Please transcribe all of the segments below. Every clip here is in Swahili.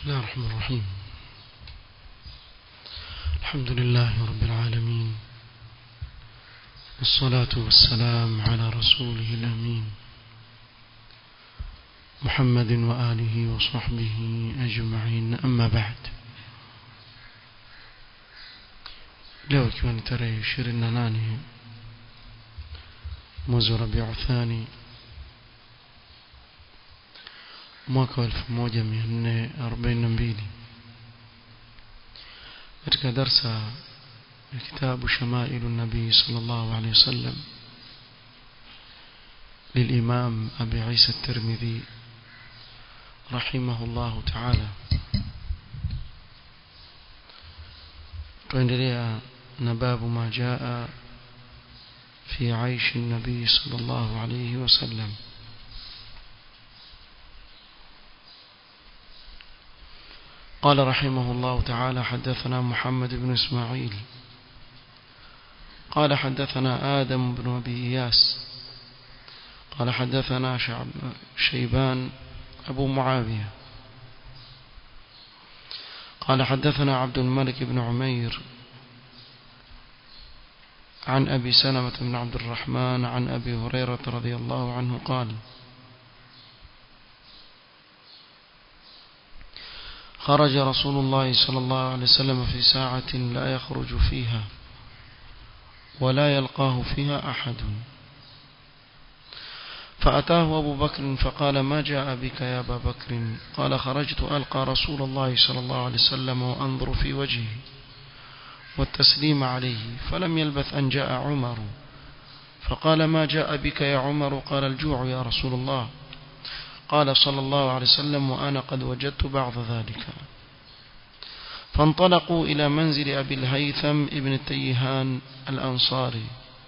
الله الرحمن الرحيم الحمد لله رب العالمين والصلاة والسلام على رسوله الأمين محمد وآله وصحبه أجمعين أما بعد leo ikiwa ni tarehe ishirini na nane mwezi wa rabiu thani mwaka wa elfu moja mia nne arobaini na mbili katika darsa ya kitabu shamailu nabii sal llahu alehi wasallam للإمام أبي عيسى الترمذي رحمه الله تعالى tuendelea na babu ma jaa fi aishi nabii sallallahu alayhi wasallam قال رحمه الله تعالى حدثنا محمد بن إسماعيل قال حدثنا آدم بن أبي إياس قال حدثنا شعب شيبان أبو معاوية قال حدثنا عبد الملك بن عمير عن أبي سلمة بن عبد الرحمن عن أبي هريرة رضي الله عنه قال خرج رسول الله صلى الله عليه وسلم في ساعة لا يخرج فيها ولا يلقاه فيها أحد فأتاه أبو بكر فقال ما جاء بك يا أبا بكر قال خرجت ألقى رسول الله صلى الله عليه وسلم وأنظر في وجهه والتسليم عليه فلم يلبث أن جاء عمر فقال ما جاء بك يا عمر قال الجوع يا رسول الله قال صلى الله عليه وسلم وأنا قد وجدت بعض ذلك فانطلقوا إلى منزل أبي الهيثم ابن التيهان الأنصاري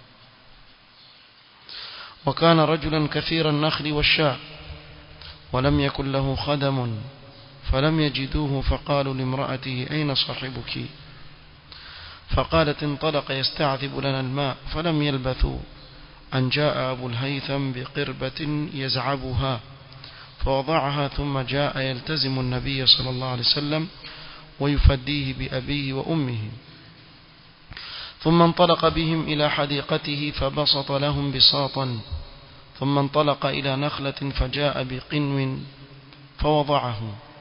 وكان رجلا كثير النخل والشاء ولم يكن له خدم فلم يجدوه فقالوا لامرأته أين صاحبك فقالت انطلق يستعذب لنا الماء فلم يلبثوا أن جاء أبو الهيثم بقربة يزعبها فوضعها ثم جاء يلتزم النبي صلى الله عليه وسلم ويفديه بأبيه وأمه ثم انطلق بهم إلى حديقته فبسط لهم بساطا ثم انطلق إلى نخلة فجاء بقنو فوضعه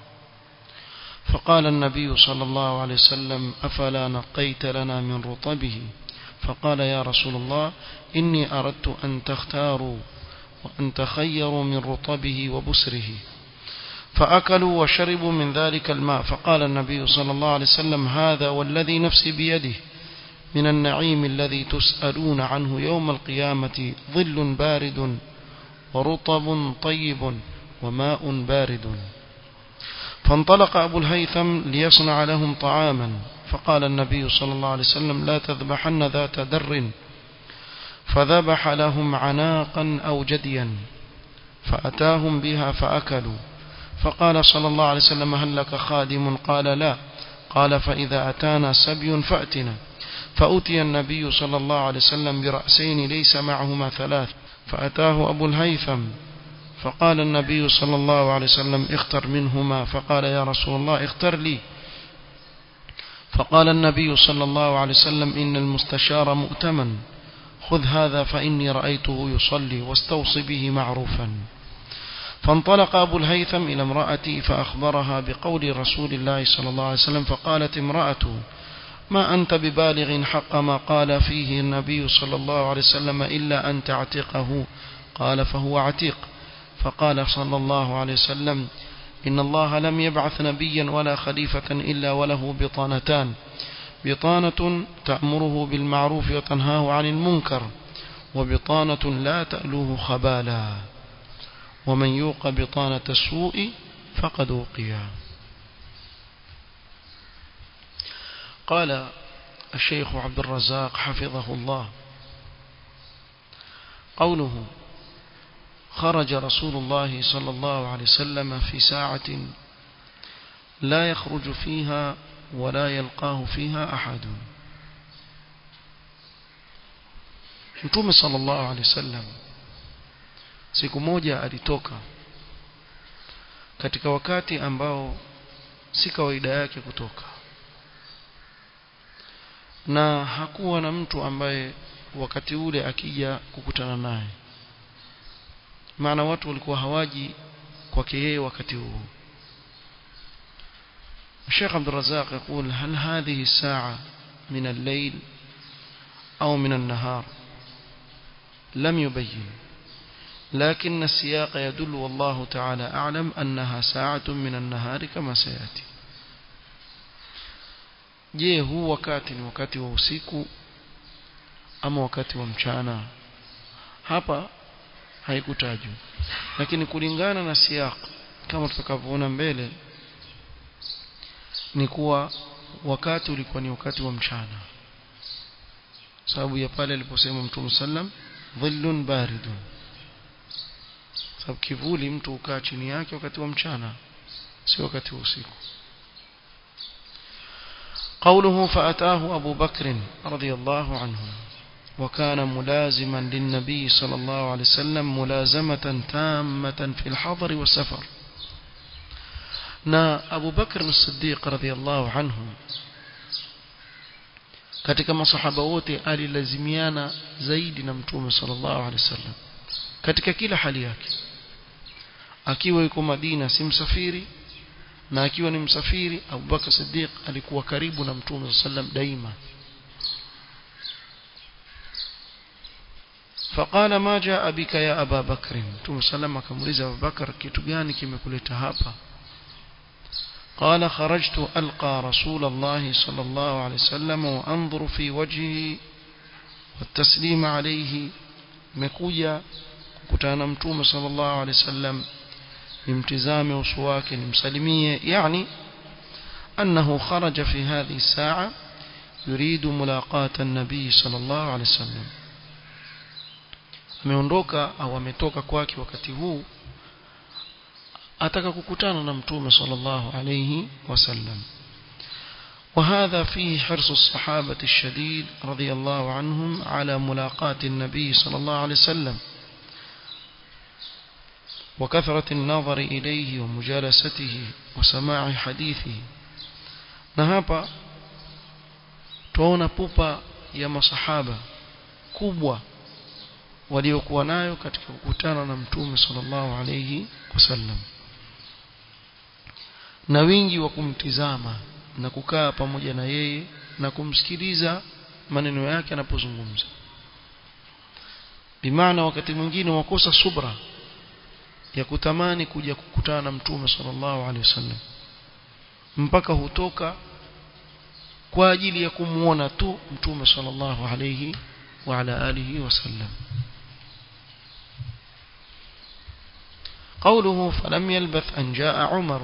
فقال النبي صلى الله عليه وسلم أفلا نقيت لنا من رطبه فقال يا رسول الله إني أردت أن تختاروا وأن تخيروا من رطبه وبسره فأكلوا وشربوا من ذلك الماء فقال النبي صلى الله عليه وسلم هذا والذي نفسي بيده من النعيم الذي تسألون عنه يوم القيامة ظل بارد ورطب طيب وماء بارد فانطلق أبو الهيثم ليصنع لهم طعاما فقال النبي صلى الله عليه وسلم لا تذبحن ذات در فذبح لهم عناقا أو جديا فأتاهم بها فأكلوا فقال صلى الله عليه وسلم هل لك خادم قال لا قال فإذا أتانا سبي فأتنا فأتي النبي صلى الله عليه وسلم برأسين ليس معهما ثلاث فأتاه أبو الهيثم فقال النبي صلى الله عليه وسلم اختر منهما فقال يا رسول الله اختر لي فقال النبي صلى الله عليه وسلم إن المستشار مؤتمن خذ هذا فإني رأيته يصلي واستوص به معروفا فانطلق أبو الهيثم إلى امرأتي فأخبرها بقول رسول الله صلى الله عليه وسلم فقالت امرأته ما أنت ببالغ حق ما قال فيه النبي صلى الله عليه وسلم إلا أن تعتقه قال فهو عتيق فقال صلى الله عليه وسلم إن الله لم يبعث نبيا ولا خليفة إلا وله بطانتان بطانة تأمره بالمعروف وتنهاه عن المنكر وبطانة لا تألوه خبالا ومن يوق بطانة السوء فقد وقيا قال الشيخ عبد الرزاق حفظه الله قوله خرج رسول الله صلى الله عليه وسلم في ساعة لا يخرج فيها ولا يلقاه فيها أحد Mtume sallallahu alaihi wasallam siku moja alitoka katika wakati ambao si kawaida yake kutoka na hakuwa na mtu ambaye wakati ule akija kukutana naye maana watu walikuwa hawaji kwake yeye wakati huo الشيخ عبد الرزاق يقول هل هذه الساعة من الليل أو من النهار لم يبين لكن السياق يدل والله تعالى أعلم أنها ساعة من النهار كما سيأتي je huu wakati ni wakati wa usiku ama wakati wa mchana hapa haikutajwa lakini kulingana na siyaq kama tutakavyoona mbele ni kuwa wakati ulikuwa ni wakati wa mchana sababu ya pale aliposema mtume sallam dhillun baridun sababu kivuli mtu ukaa chini yake wakati wa mchana si wakati wa usiku قوله فأتاه أبو بكر رضي الله عنه وكان ملازما للنبي صلى الله عليه وسلم ملازمة تامة في الحضر والسفر na Abu Bakr as-Siddiq radhiyallahu anhu katika masahaba wote alilazimiana zaidi na Mtume sallallahu alaihi wasallam katika kila hali yake akiwa yuko Madina si msafiri na akiwa ni msafiri Abu Bakr Siddiq alikuwa karibu na Mtume sallam daima فقال ما جاء بك يا أبا بكر Mtume sallam akamuuliza Abu Bakar kitu gani kimekuleta hapa قال خرجت ألقى رسول الله صلى الله عليه وسلم وأنظر في وجهه والتسليم عليه مكويا kukutana mtume sallallahu alaihi wasallam nimtizame uso wake nimsalimie yani annahu kharaja fi hadhihi saa yuridu mulaqata an-nabii sallallahu alaihi wasallam ameondoka au ametoka kwake wakati huu ataka kukutana na mtume sallallahu alayhi wasallam وهذا فيه حرص الصحابة الشديد رضي الله عنهم على ملاقاة النبي صلى الله عليه وسلم وكثرة النظر إليه ومجالسته وسماع حديثه نهابا تون بوبا يا مصحابة كبوة waliokuwa nayo katika kukutana na mtume sallallahu alayhi wasallam na wingi wa kumtizama na kukaa pamoja na yeye na kumsikiliza maneno yake anapozungumza bimaana wakati mwingine wakosa subra ya kutamani kuja kukutana na mtume sallallahu alaihi wasallam mpaka hutoka kwa ajili ya kumuona tu mtume sallallahu alaihi wa ala alihi wasallam قوله فلم يلبث أن جاء عمر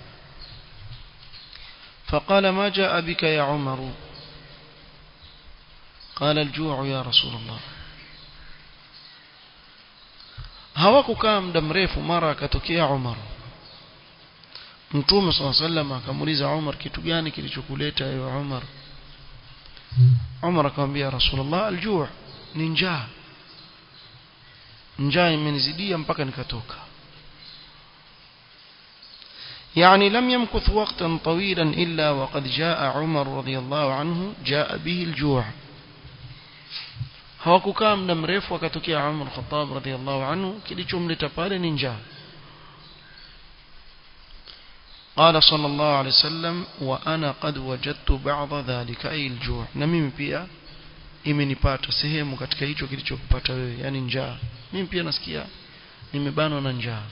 فقال ما جاء بك يا عمر قال الجوع يا رسول الله hawakukaa muda mrefu mara akatokea Umar Mtume صلى الله عليه وسلم akamuuliza Umar kitu gani kilichokuleta ewe Umar Umar akamwambia Rasulullah aljuu ni njaa njaa imenizidia mpaka nikatoka يعني لم يمكث وقتا طويلا إلا وقد جاء عمر رضي الله عنه جاء به الجوع hawakukaa muda mrefu akatokea Umar Khattab radhiallahu anhu kilichomleta pale ni njaa قال صلى الله عليه وسلم وأنا قد وجدت بعض ذلك أي الجوع na mimi pia imenipata sehemu katika hicho kilichokupata wewe yani njaa mimi pia nasikia nimebanwa na njaa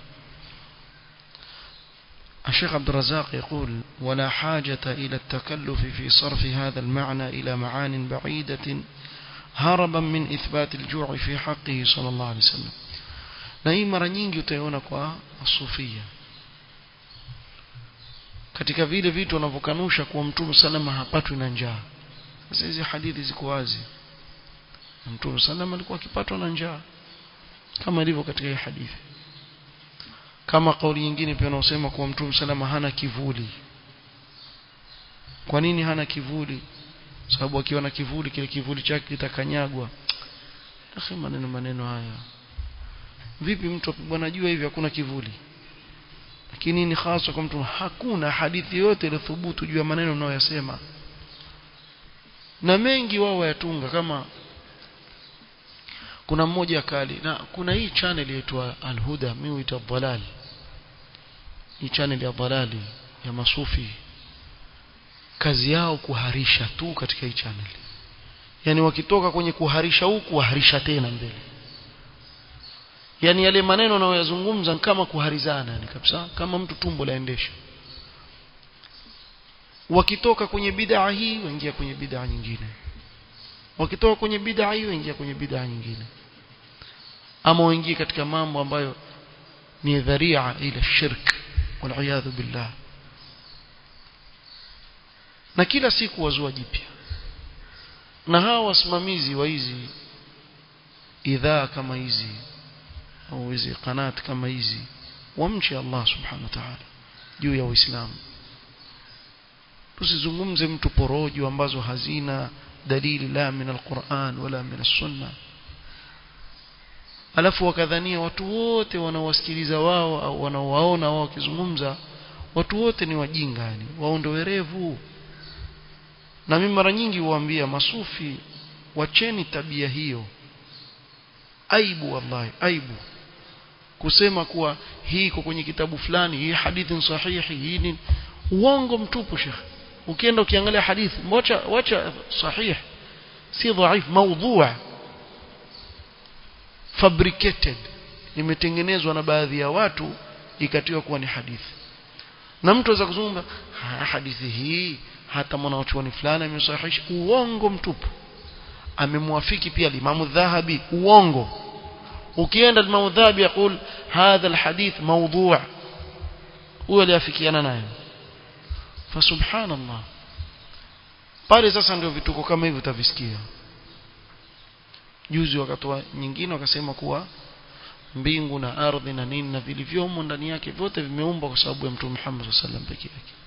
الشيخ عبد الرزاق يقول ولا حاجة إلى التكلف في صرف هذا المعنى إلى معان بعيدة هربا من إثبات الجوع في حقه صلى الله عليه وسلم na hii mara nyingi utaiona kwa sufia katika vile vitu wanavyokanusha kuwa mtume salama hapatwi na njaa sasa hizi hadithi ziko wazi mtume salama alikuwa akipatwa na njaa kama ilivyo katika hii hadithi kama kauli nyingine pia wanaosema kuwa mtume salama hana kivuli kwa nini hana kivuli sababu akiwa na kivuli kile kivuli chake kitakanyagwa akhi maneno maneno haya vipi mtu bwana jua hivi hakuna kivuli lakini ni hasa kwa mtu hakuna hadithi yote iliyothubutu juu ya maneno unayoyasema na mengi wao wayatunga kama kuna mmoja kali na kuna hii channel inaitwa Al-Huda mimi huita Dhalal hii channel ya Dhalali ya masufi kazi yao kuharisha tu katika hii channel yani wakitoka kwenye kuharisha huku waharisha tena mbele yani yale maneno anayoyazungumza kama kuharizana yani kabisa kama mtu tumbo laendesha wakitoka kwenye bid'a hii waingia kwenye bid'a nyingine wakitoka kwenye bid'a hii waingia kwenye bid'a nyingine ama waingie katika mambo ambayo ni dharia ila shirk wal billah na kila siku wazua jipya na hawa wasimamizi wa hizi idhaa kama hizi au hizi kanat kama hizi wamche Allah subhanahu wa ta'ala juu ya Uislamu tusizungumze mtu porojo ambazo hazina dalili la min alquran wala min sunna alafu wakadhania watu wote wanaowasikiliza wao au wanaowaona wao wakizungumza watu wote ni wajinga yani wao ndio werevu na mimi mara nyingi huambia masufi wacheni tabia hiyo aibu wallahi aibu kusema kuwa hii iko kwenye kitabu fulani hii hadithi sahihi hii ni uongo mtupu shekh ukienda ukiangalia hadithi wacha wacha sahih si dhaif maudhu' fabricated imetengenezwa na baadhi ya watu ikatiwa kuwa ni hadithi na mtu aweza kuzungumza hadithi hii hata mwanachuoni fulani amesahihisha uongo mtupu amemwafiki pia limamu dhahabi uongo ukienda limamu dhahabi yakul hadha alhadith mawdhu' huyo aliafikiana naye fa subhanallah pale sasa ndio vituko kama hivi utavisikia juzi wakatoa nyingine wakasema kuwa mbingu na ardhi na nini na vilivyomo ndani yake vyote vimeumbwa kwa sababu ya mtume Muhammad sallallahu alaihi wasallam peke yake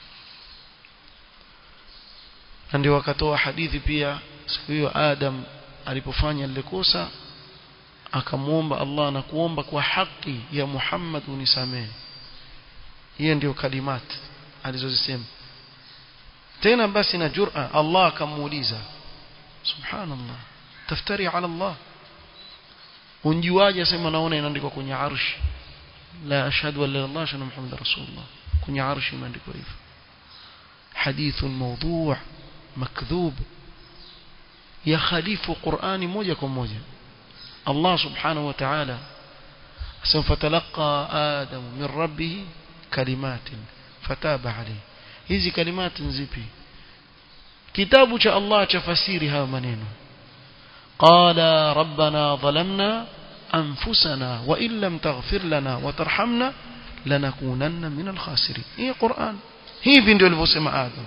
na ndio wakatoa hadithi pia siku hiyo Adam alipofanya lile kosa akamwomba Allah na kuomba kwa haki ya Muhammad unisamehe hiyo ndio kalimat alizozisema tena basi na jur'a Allah akamuuliza subhanallah taftari ala Allah unjuaje asema naona inaandikwa kwenye arshi la ashhadu an la ilaha illallah shana muhammad rasulullah kwenye arshi imeandikwa hivyo hadith mawdu' makdhub ya khalifu qur'ani moja kwa moja Allah subhanahu wa ta'ala asema fatalaqa adam min rabbih kalimatin fataba alayhi hizi kalimati zipi kitabu cha Allah cha fasiri haya maneno قال ربنا ظلمنا أنفسنا وإن لم تغفر لنا وترحمنا لنكونن من الخاسرين هي قرآن hivi ndio alivyosema Adam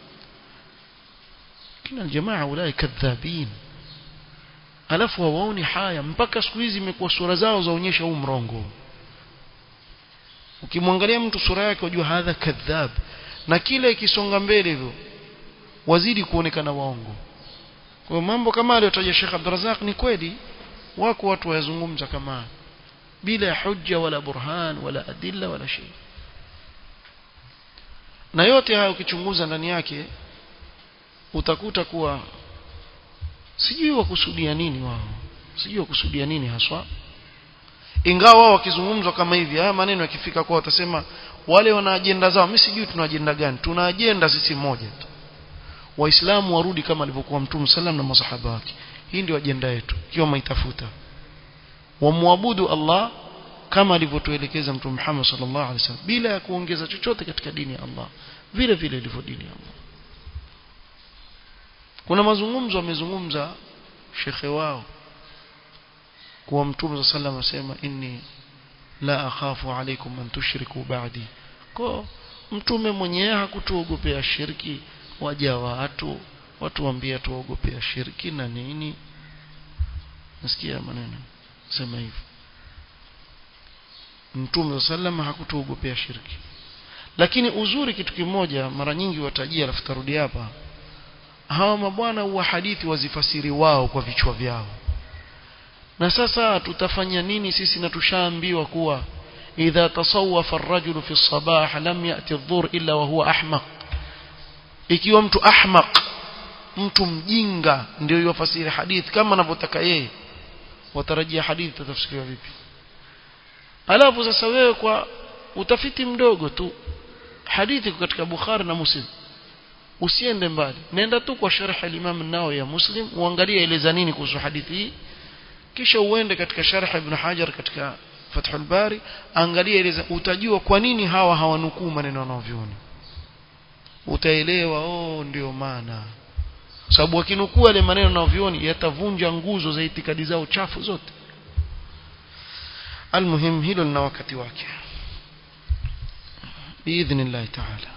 kina jamaa ulai kadhabin alafu hawaoni haya mpaka siku hizi imekuwa sura zao zaonyesha huu mrongo ukimwangalia mtu sura yake wajua hadha kadhab na kila ikisonga mbele hivyo wazidi kuonekana waongo kwa mambo kama aliyotaja Sheikh Abdurrazak ni kweli wako watu wayazungumza kama bila hujja wala burhan wala adilla wala shay na yote hayo ukichunguza ndani yake utakuta kuwa sijui wakusudia nini wao sijui wakusudia nini haswa ingawa wao wakizungumzwa kama hivi haya maneno yakifika kwa watasema wale wana ajenda zao mimi sijui tuna ajenda gani tuna ajenda sisi moja tu waislamu warudi kama alivyokuwa mtume sallam na masahaba wake hii ndio ajenda yetu ikiwa maitafuta wamwabudu Allah kama alivyotuelekeza mtume Muhammad sallallahu alaihi wasallam bila ya kuongeza chochote katika dini ya Allah vile vile ilivyo dini ya Allah kuna mazungumzo amezungumza shekhe wao kuwa mtume sallallahu alaihi wasallam asema inni la akhafu alaikum an tushriku ba'di kwa mtume mwenyewe hakutuogopea shirki waja watu watu waambia tuogopea shirki na nini nasikia maneno sema hivyo Mtume sallam hakutuogopea shirki lakini uzuri kitu kimoja mara nyingi watajia alafu tarudi hapa hawa mabwana wa hadithi wazifasiri wao kwa vichwa vyao na sasa tutafanya nini sisi na tushaambiwa kuwa idha tasawwafa ar-rajulu fi as-sabah lam ya'ti adh-dhuhr illa wa huwa ahmaq ikiwa mtu ahmaq mtu mjinga ndio yofasiri hadithi kama anavyotaka yeye watarajia hadithi tatafsiriwa vipi alafu sasa wewe kwa utafiti mdogo tu hadithi katika Bukhari na Muslim usiende mbali nenda tu kwa sharh al-Imam an-Nawawi ya Muslim uangalie eleza nini kuhusu hadithi hii kisha uende katika sharh Ibn Hajar katika Fathul Bari angalia eleza utajua kwa nini hawa hawanukuu maneno wanaoviona utaelewa oh ndio maana sababu wakinukuu yale maneno wanaovioni yatavunja nguzo za itikadi zao chafu zote almuhim hilo lina wakati wake biidhnillah taala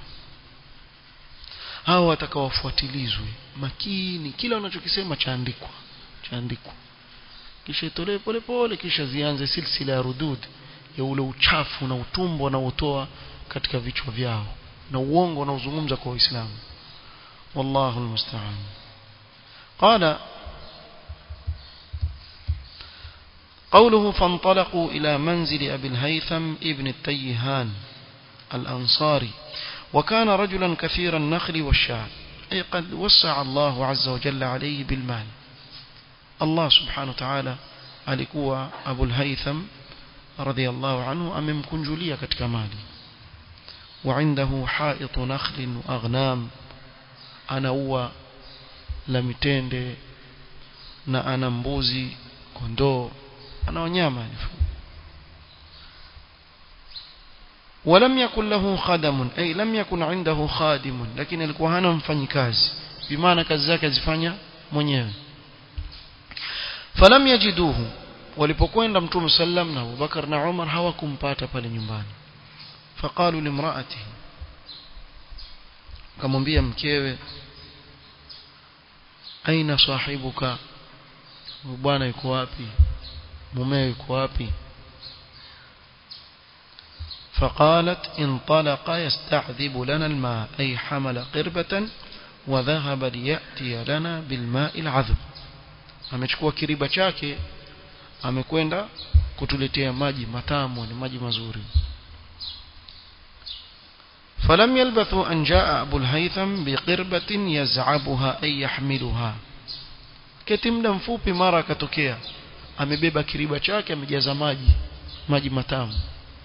hao watakawafuatilizwe makini kila wanachokisema chaandikwa chaandikwa kisha itolewe pole pole kisha zianze silsila ya rudud ya ule uchafu na utumbo wanaotoa katika vichwa vyao na uongo wanaozungumza kwa waislamu wallahu almusta'an qala قوله فانطلقوا إلى منزل أبي الهيثم ابن التيهان الأنصاري وكان رجلا كثير النخل والشعر أي قد وسع الله عز وجل عليه بالمال الله سبحانه وتعالى alikuwa Abu al-Haytham radhiyallahu anhu amemkunjulia katika mali وعنده حائط نخل وأغنام ana ua la mitende na ana mbuzi kondoo ana wanyama ولم يكن له خدم أي لم يكن عنده خادم لكن alikuwa hana mfanyikazi bimaana kazi zake azifanya mwenyewe falam yajiduhu walipokwenda mtume sallam na Abubakar na Umar hawakumpata pale nyumbani faqalu limraatihi kamwambia mkewe aina sahibuka bwana yuko wapi mumeo yuko wapi فقالت انطلق يستعذب لنا الماء أي حمل قربة وذهب ليأتي لنا بالماء العذب amechukua kiriba chake amekwenda kutuletea maji matamu ni maji mazuri فلم يلبثوا أن جاء أبو الهيثم بقربة يزعبها أي يحملها كتمدا mfupi mara akatokea amebeba kiriba chake amejaza maji maji matamu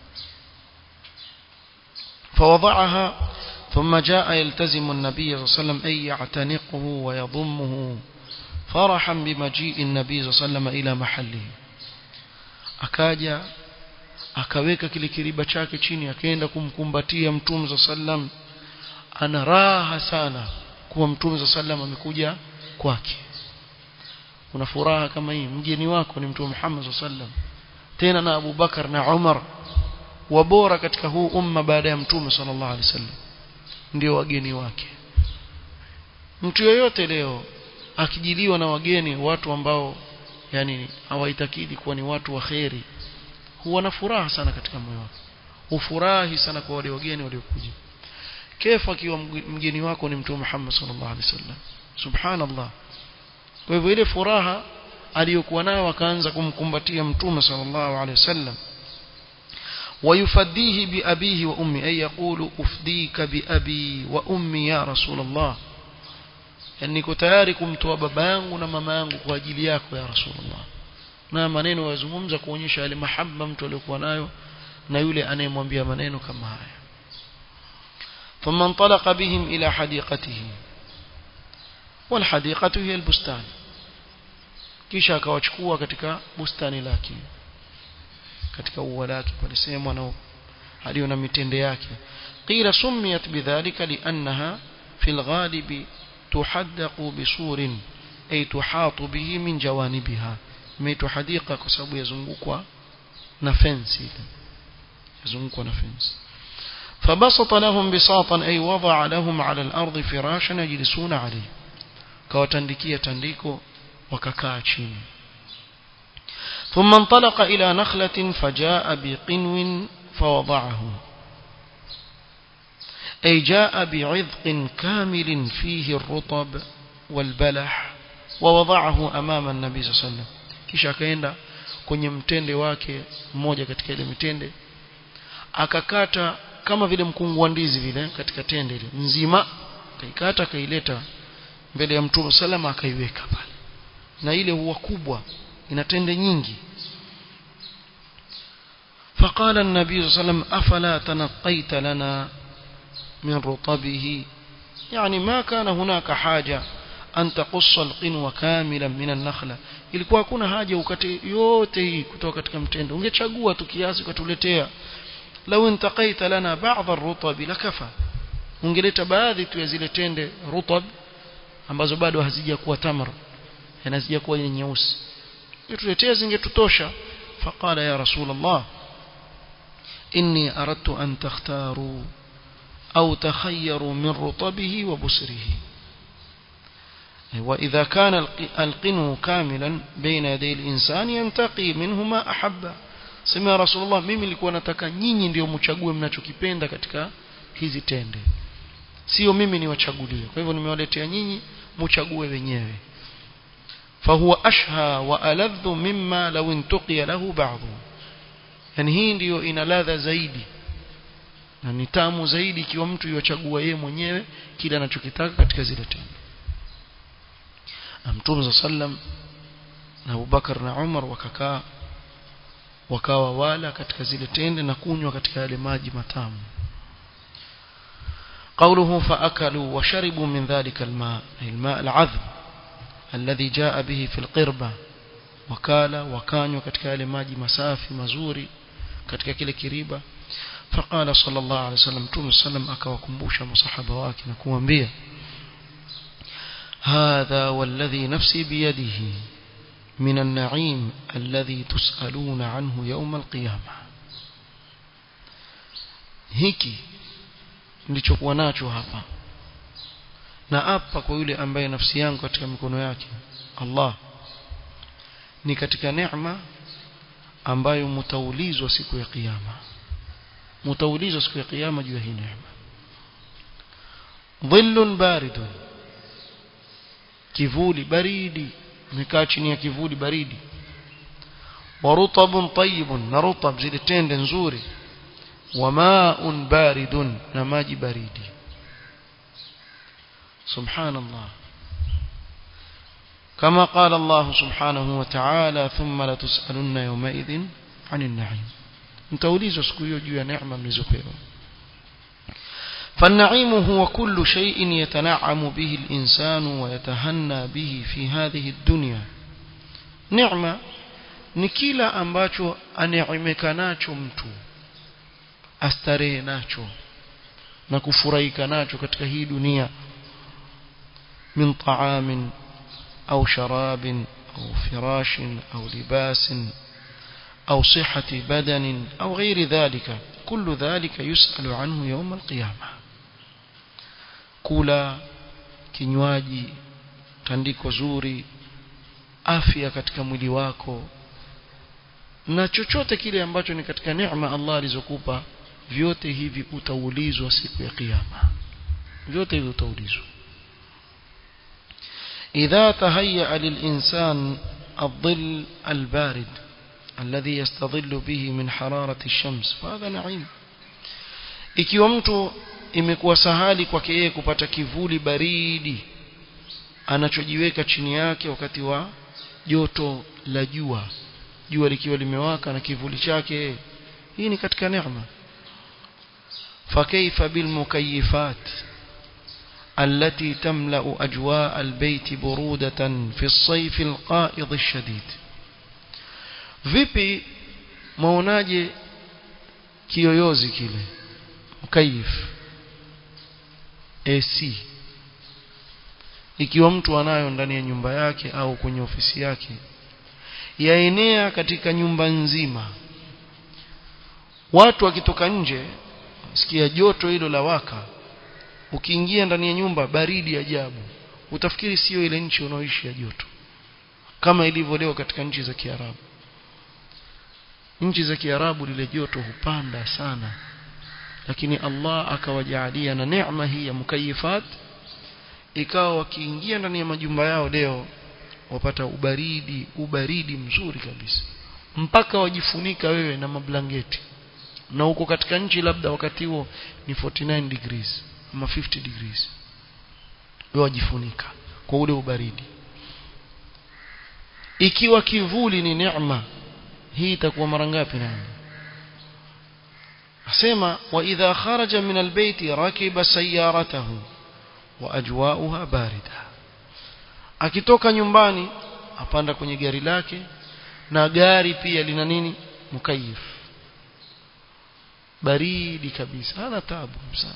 فوضعها ثم جاء يلتزم النبي صلى الله عليه وسلم أي يعتنقه ويضمه فرحا بمجيء النبي صلى الله عليه وسلم إلى محله akaja akaweka kile kiriba chake chini akaenda kumkumbatia mtume za sallam ana raha sana kuwa mtume za sallam amekuja kwake una furaha kama hii mgeni wako ni mtume Muhammad za sallam tena na Abu Bakar na Umar wabora katika huu umma baada ya mtume sallallahu alaihi wasallam ndio wageni wake mtu yoyote leo akijiliwa na wageni watu ambao yani hawaitakidi kuwa ni watu wa kheri huwa na furaha sana katika moyo wake ufurahi sana kwa wale wageni waliokuja kefa akiwa mgeni wako ni mtume Muhammad sallallahu alaihi wasallam subhanallah kwa hivyo ile furaha aliyokuwa nayo akaanza kumkumbatia mtume sallallahu alaihi wasallam ويفديه بأبيه وأمي أي يقول أفديك بأبي وأمي يا رسول الله yani niko tayari kumtoa baba yangu na mama yangu kwa ajili yako ya rasulullah na maneno yazungumza kuonyesha yale mahaba mtu aliyokuwa nayo na yule anayemwambia maneno kama haya ثم انطلق بهم إلى حديقته والحديقة هي البستان kisha akawachukua katika bustani lake katika ua lake palisemwa na aliyo na mitende yake qila sumiyat bidhalika liannaha fi alghalibi tuhaddaqu bisurin ay tuhatu bihi min jawanibiha imeitwa hadika kwa sababu yazungukwa na fence ile yazungukwa na fence فبسط لهم بساطا أي وضع لهم على الأرض فراشا يجلسون عليه كوتندكية تنديكو وككا chini ثم انطلق إلى نخلة فجاء بقنو فوضعه أي جاء بعذق كامل فيه الرطب والبلح ووضعه أمام النبي صلى الله عليه وسلم kisha akaenda kwenye mtende wake mmoja katika ile mitende akakata kama vile mkungu wa ndizi vile katika tende ile nzima akaikata akaileta mbele ya mtume salama akaiweka pale na ile huwa kubwa ina tende nyingi فقال النبي صلى الله عليه وسلم أفلا تنقيت لنا من رطبه يعني ما كان هناك حاجة أن تقص القنوة كاملا من النخلة ilikuwa hakuna haja ukate yote hii kutoka katika mtende ungechagua tu kiasi ukatuletea lau intaqaita lana ba'dha ar-rutab lakafa ungeleta baadhi tu ya zile tende rutab ambazo bado hazijakuwa tamr na hazijakuwa nyeusi tuletee zingetutosha faqala ya rasul allah inni aradtu an takhtaru au takhayyaru min rutabihi wa busrihi وإذا كان القنو كاملا بين يدي الإنسان ينتقي منه ما أحب sema rasulullah mimi nilikuwa nataka nyinyi ndio mchague mnachokipenda katika hizi tende sio mimi niwachagulie kwa hivyo nimewaletea nyinyi mchague wenyewe fahuwa ashha wa aladhu mimma law intuqiya lahu ba'dhu yani hii ndiyo ina ladha zaidi na ni tamu zaidi ikiwa mtu yochagua yeye mwenyewe kile anachokitaka katika zile tende Mtume sallam na Abubakar na Umar wakakaa wakawa wala katika zile tende na kunywa katika yale maji matamu قوله فأكلوا وشربوا من ذلك الماء الماء العذب الذي جاء به في القربة وكالا وكانوا katika yale maji masafi mazuri katika kile kiriba فقال صلى الله عليه وسلم Mtume sallam akawakumbusha masahaba wake na kuambia هذا والذي نفسي بيده من النعيم الذي تسألون عنه يوم القيامة hiki nilichokuwa nacho hapa na hapa kwa yule ambaye nafsi yangu katika mikono yake Allah ni katika neema ambayo mtaulizwa siku ya kiyama mtaulizwa siku ya kiyama juu ya hii neema dhillun baridun kivuli baridi umekaa chini ya kivuli baridi wa rutabun tayyibun na rutab zile tende nzuri wa ma'un baridun na maji baridi subhanallah كما قال الله سبحانه وتعالى ثم لتسألن يومئذ عن النعيم متوليز سكويو جوا نعمة ملزقيرو فالنعيم هو كل شيء يتنعم به الإنسان ويتهنى به في هذه الدنيا نعمة ni kila ambacho aneemeka nacho mtu astarehe nacho na kufurahika nacho katika hii dunia min taamin au sharabin au firashin au libasin au sihati badanin au ghairi dhalika kullu dhalika yusalu anhu yawm alqiyama kula kinywaji tandiko zuri afya katika mwili wako na chochote kile ambacho ni katika neema Allah alizokupa vyote hivi utaulizwa siku ya kiyama vyote hivi utaulizwa إذا تهيأ للإنسان الظل البارد الذي يستظل به من حرارة الشمس فهذا نعيم ikiwa mtu imekuwa sahali kwake yeye kupata kivuli baridi anachojiweka chini yake wakati wa joto la jua jua likiwa limewaka na kivuli chake hii ni katika neema فكيف بالمكيفات التي تملأ أجواء البيت برودة في الصيف القائض الشديد vipi maonaje kiyoyozi kile mkayif AC ikiwa mtu anayo ndani ya nyumba yake au kwenye ofisi yake yaenea katika nyumba nzima watu wakitoka nje sikia joto hilo la waka ukiingia ndani ya nyumba baridi ajabu utafikiri sio ile nchi unaoishi ya joto kama ilivyo leo katika nchi za Kiarabu nchi za Kiarabu lile joto hupanda sana lakini Allah akawajaalia na neema hii ya mukayifat ikawa wakiingia ndani ya majumba yao leo wapata ubaridi ubaridi mzuri kabisa mpaka wajifunika wewe na mablangeti na uko katika nchi labda wakati huo ni 49 degrees ama 50 degrees wewe wajifunika kwa ule ubaridi ikiwa kivuli ni neema hii itakuwa mara ngapi nani asema wa idha kharaja min albayti rakiba sayyaratahu wa ajwa'uha barida akitoka nyumbani apanda kwenye gari lake na gari pia lina nini mukayif baridi kabisa hana tabu sana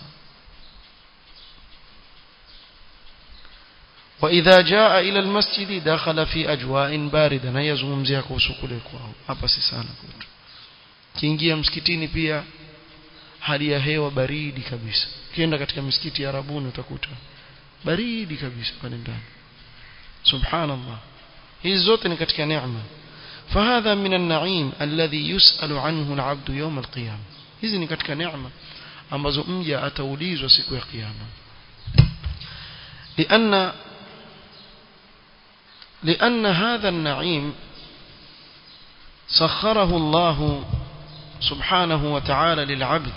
وإذا جاء إلى المسجد دخل في أجواء باردة na yazungumzia kuhusu kule kwao hapa si sana kwetu kiingia msikitini pia hali ya hewa baridi kabisa ukienda katika misikiti ya Arabuni utakuta baridi kabisa pale ndani subhanallah hizi zote ni katika neema فهذا من النعيم الذي يسأل عنه العبد يوم القيامة hizi ni katika neema ambazo mja ataulizwa siku ya kiyama لأن لأن هذا النعيم سخره الله سبحانه وتعالى للعبد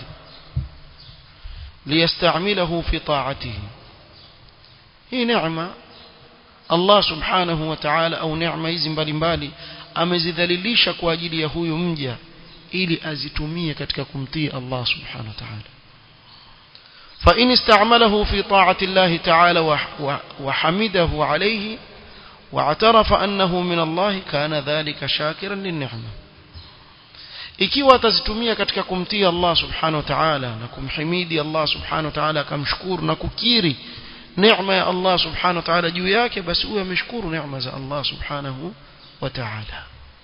ليستعمله في طاعته هي نعمة الله سبحانه وتعالى أو نعمة hizi mbalimbali amezidhalilisha kwa ajili ya huyu mja ili azitumie katika kumtii Allah subhanahu wa ta'ala فإن استعمله في طاعة الله تعالى وحمده عليه واعترف أنه من الله كان ذلك شاكرا للنعمة ikiwa atazitumia katika kumtii Allah subhanahu wa ta'ala na kumhimidi Allah subhanahu wa ta'ala akamshukuru na kukiri neema ya Allah subhanahu wa ta'ala juu yake basi huyo ameshukuru neema za Allah subhanahu wa ta'ala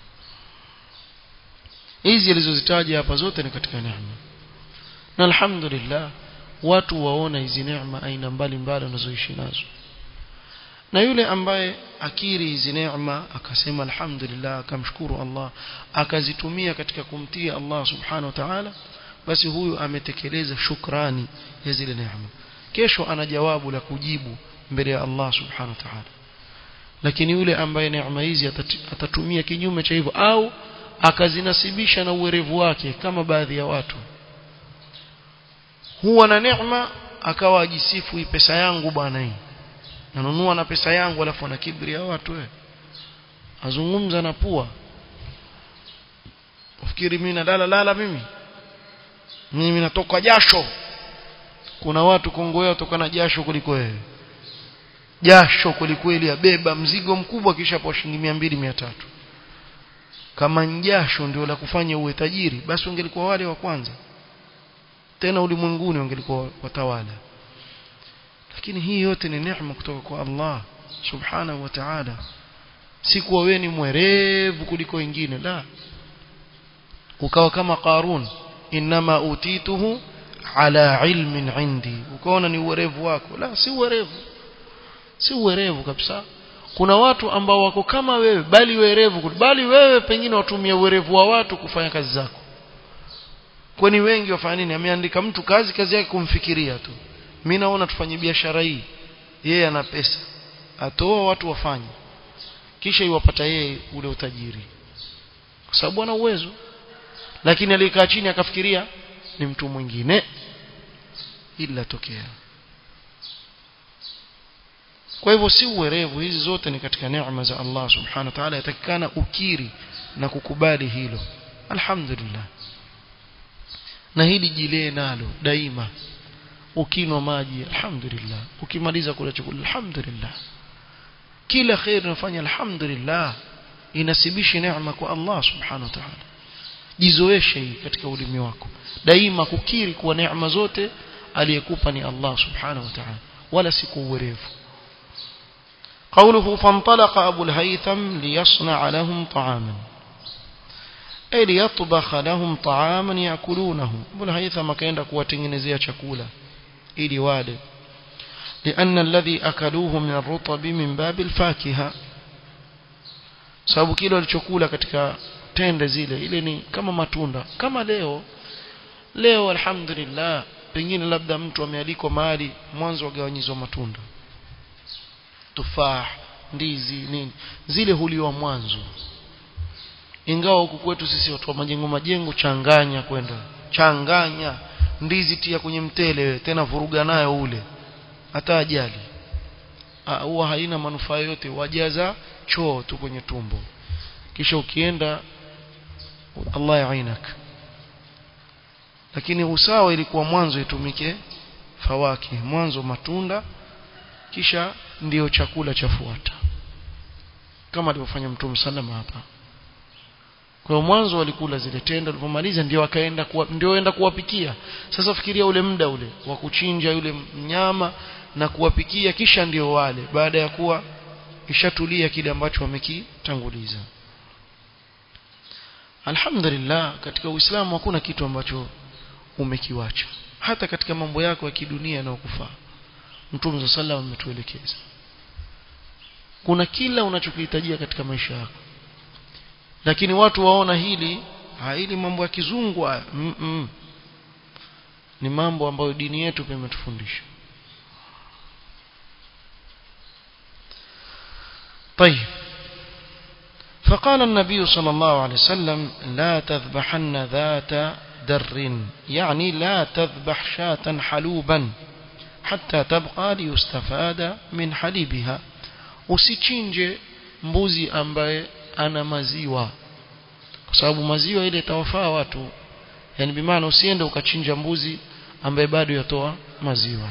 hizi alizozitaja hapa zote ni katika neema na alhamdulillah watu waona hizi neema aina mbalimbali wanazoishi nazo na yule ambaye akiri hizi neema akasema alhamdulillah akamshukuru Allah akazitumia katika kumtii Allah subhanahu wa ta'ala basi huyu ametekeleza shukrani ya zile neema kesho ana jawabu la kujibu mbele ya Allah subhanahu wa ta'ala lakini yule ambaye neema hizi atatumia kinyume cha hivyo au akazinasibisha na uwerevu wake kama baadhi ya watu huwa na neema akawa ajisifu hii pesa yangu bwana hii nanunua na pesa yangu alafu ana kibri ya watu wewe azungumza na pua ufikiri mimi nalala lala mimi mimi natoka jasho kuna watu Kongo yao toka na jasho kuliko wewe jasho kulikweli abeba mzigo mkubwa kisha po shilingi 200 300 kama njasho ndio la kufanya uwe tajiri basi ungelikuwa wale wa kwanza tena ulimwenguni wangelikuwa watawala lakini hii yote ni neema kutoka kwa Allah subhanahu wa ta'ala si kuwa wewe ni mwerevu kuliko wengine la ukawa kama Qarun inma utituhu ala ilmin indi ukaona ni uwerevu wako la si uwerevu si uwerevu kabisa kuna watu ambao wako kama wewe bali werevu bali wewe pengine watumia uwerevu wa watu kufanya kazi zako kwani wengi wafanya nini ameandika mtu kazi kazi yake kumfikiria tu mimi naona tufanye biashara hii yeye ana pesa atoa watu wafanye kisha iwapata yeye ule utajiri kwa sababu ana uwezo lakini alikaa chini akafikiria ni mtu mwingine ila tokea kwa hivyo si uwerevu hizi zote ni katika neema za Allah subhanahu wa ta'ala yatakikana ukiri na kukubali hilo alhamdulillah na hili jilee nalo daima ukinwa maji alhamdulillah ukimaliza kula chakula alhamdulillah kila khair unafanya alhamdulillah inasibishi neema kwa Allah subhanahu wa ta'ala jizoeshe hii katika ulimi wako daima kukiri kuwa neema zote aliyekupa ni Allah subhanahu wa ta'ala wala si kuuwerevu قوله فانطلق أبو الهيثم ليصنع لهم طعاما أي ليطبخ لهم طعاما يأكلونه أبو الهيثم كان kuwatengenezea chakula ili wale لأن الذي أكلوه من الرطب من باب الفاكهة sababu kile walichokula katika tende zile ile ni kama matunda kama leo leo alhamdulillah pengine labda mtu amealikwa mahali mwanzo wagawanyizwa matunda tufaa ndizi nini zile huliwa mwanzo ingawa huku kwetu sisi watu wa majengo majengo changanya kwenda changanya ndizi tia kwenye mtele wewe tena vuruga nayo ule hata ajali huwa haina manufaa yote wajaza choo tu kwenye tumbo kisha ukienda Allah yainak lakini usawa ilikuwa mwanzo itumike fawaki mwanzo matunda kisha ndiyo chakula chafuata kama alivyofanya mtume sallama hapa kwa mwanzo walikula zile tenda walipomaliza ndio akaenda kuwa, ndio enda kuwapikia sasa fikiria ule muda ule wa kuchinja yule mnyama na kuwapikia kisha ndio wale baada ya kuwa ishatulia kile ambacho wamekitanguliza alhamdulillah katika uislamu hakuna kitu ambacho umekiwacha hata katika mambo yako ya kidunia yanayokufaa mtume sallallahu alayhi ametuelekeza kuna kila unachokihitajia katika maisha yako lakini watu waona hili hili mambo ya kizungu mm -mm. ni mambo ambayo dini yetu pia imetufundisha طيب فقال النبي صلى الله عليه وسلم لا تذبحن ذات در يعني لا تذبح شاة حلوبا حتى تبقى ليستفاد من حليبها usichinje mbuzi ambaye ana maziwa kwa sababu maziwa ile itawafaa watu yani bimaana usiende ukachinja mbuzi ambaye bado yatoa maziwa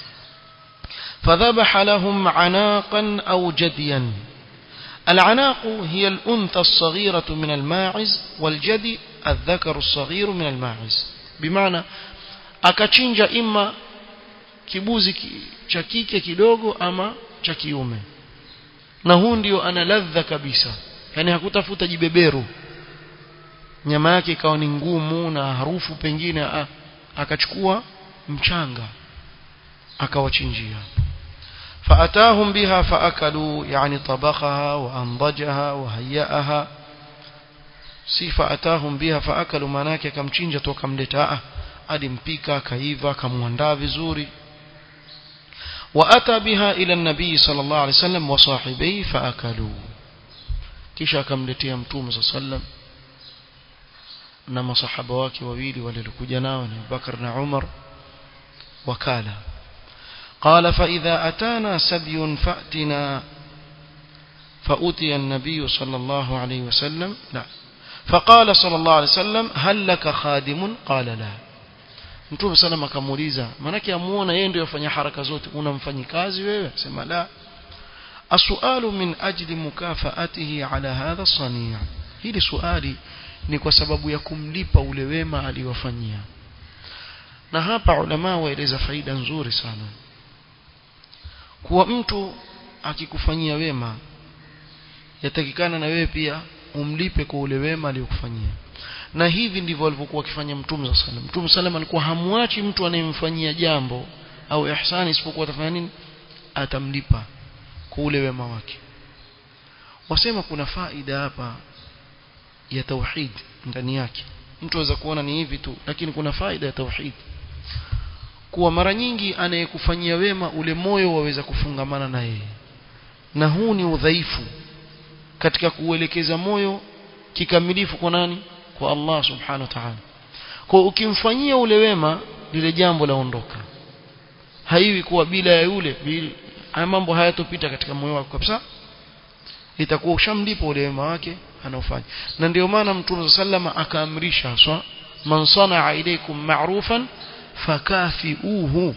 فذبح لهم عناقا أو جديا العناق هي الأنثى الصغيرة من الماعز والجدي الذكر الصغير من الماعز بمعنى akachinja ima kibuzi cha kike kidogo ama cha kiume na huu ndio ana ladha kabisa yani hakutafuta jibeberu nyama yake ikawa ni ngumu na harufu pengine akachukua mchanga akawachinjia فأتاهم بها فأكلوا يعني طبخها وأنضجها وهيأها si faatahum biha faakalu manake akamchinja tu akamleta alimpika akaiva akamwandaa vizuri وأتى بها إلى النبي صلى الله عليه وسلم وصاحبيه فأكلوا kisha akamletea mtume صلى الله عليه وسلم na masahaba wake wawili waliokuja nao ni Abubakar na Umar wakala قال فإذا أتانا سبي فأتنا فأتي النبي صلى الله عليه وسلم لا فقال صلى الله عليه وسلم هل لك خادم قال لا Mtume sallam akamuuliza manake amuona yeye ndio afanya haraka zote una mfanyikazi wewe sema la asualu min ajli mukafaatihi ala hadha sania hili suali ni kwa sababu ya kumlipa ule wema aliwafanyia na hapa ulama waeleza faida nzuri sana kuwa mtu akikufanyia wema yatakikana na wewe pia umlipe kwa ule wema aliyokufanyia na hivi ndivyo alivyokuwa akifanya mtume sallallahu alaihi wasallam mtume sallam alikuwa hamwachi mtu anayemfanyia jambo au ihsani isipokuwa atafanya nini atamlipa kwa ule wema wake wasema kuna faida hapa ya tauhid ndani yake mtu aweza kuona ni hivi tu lakini kuna faida ya tauhid kuwa mara nyingi anayekufanyia wema ule moyo waweza kufungamana na yeye na huu ni udhaifu katika kuelekeza moyo kikamilifu kwa nani kwa Allah subhanahu wa ta'ala kwa ukimfanyia ule wema lile jambo laondoka haiwi kuwa bila ya yule haya mambo hayatopita katika moyo wako kabisa itakuwa ushamlipa ule wema wake anaofanya na ndio maana mtume sallama akaamrisha swa man sanaa ilaykum ma'rufan fakafiuhu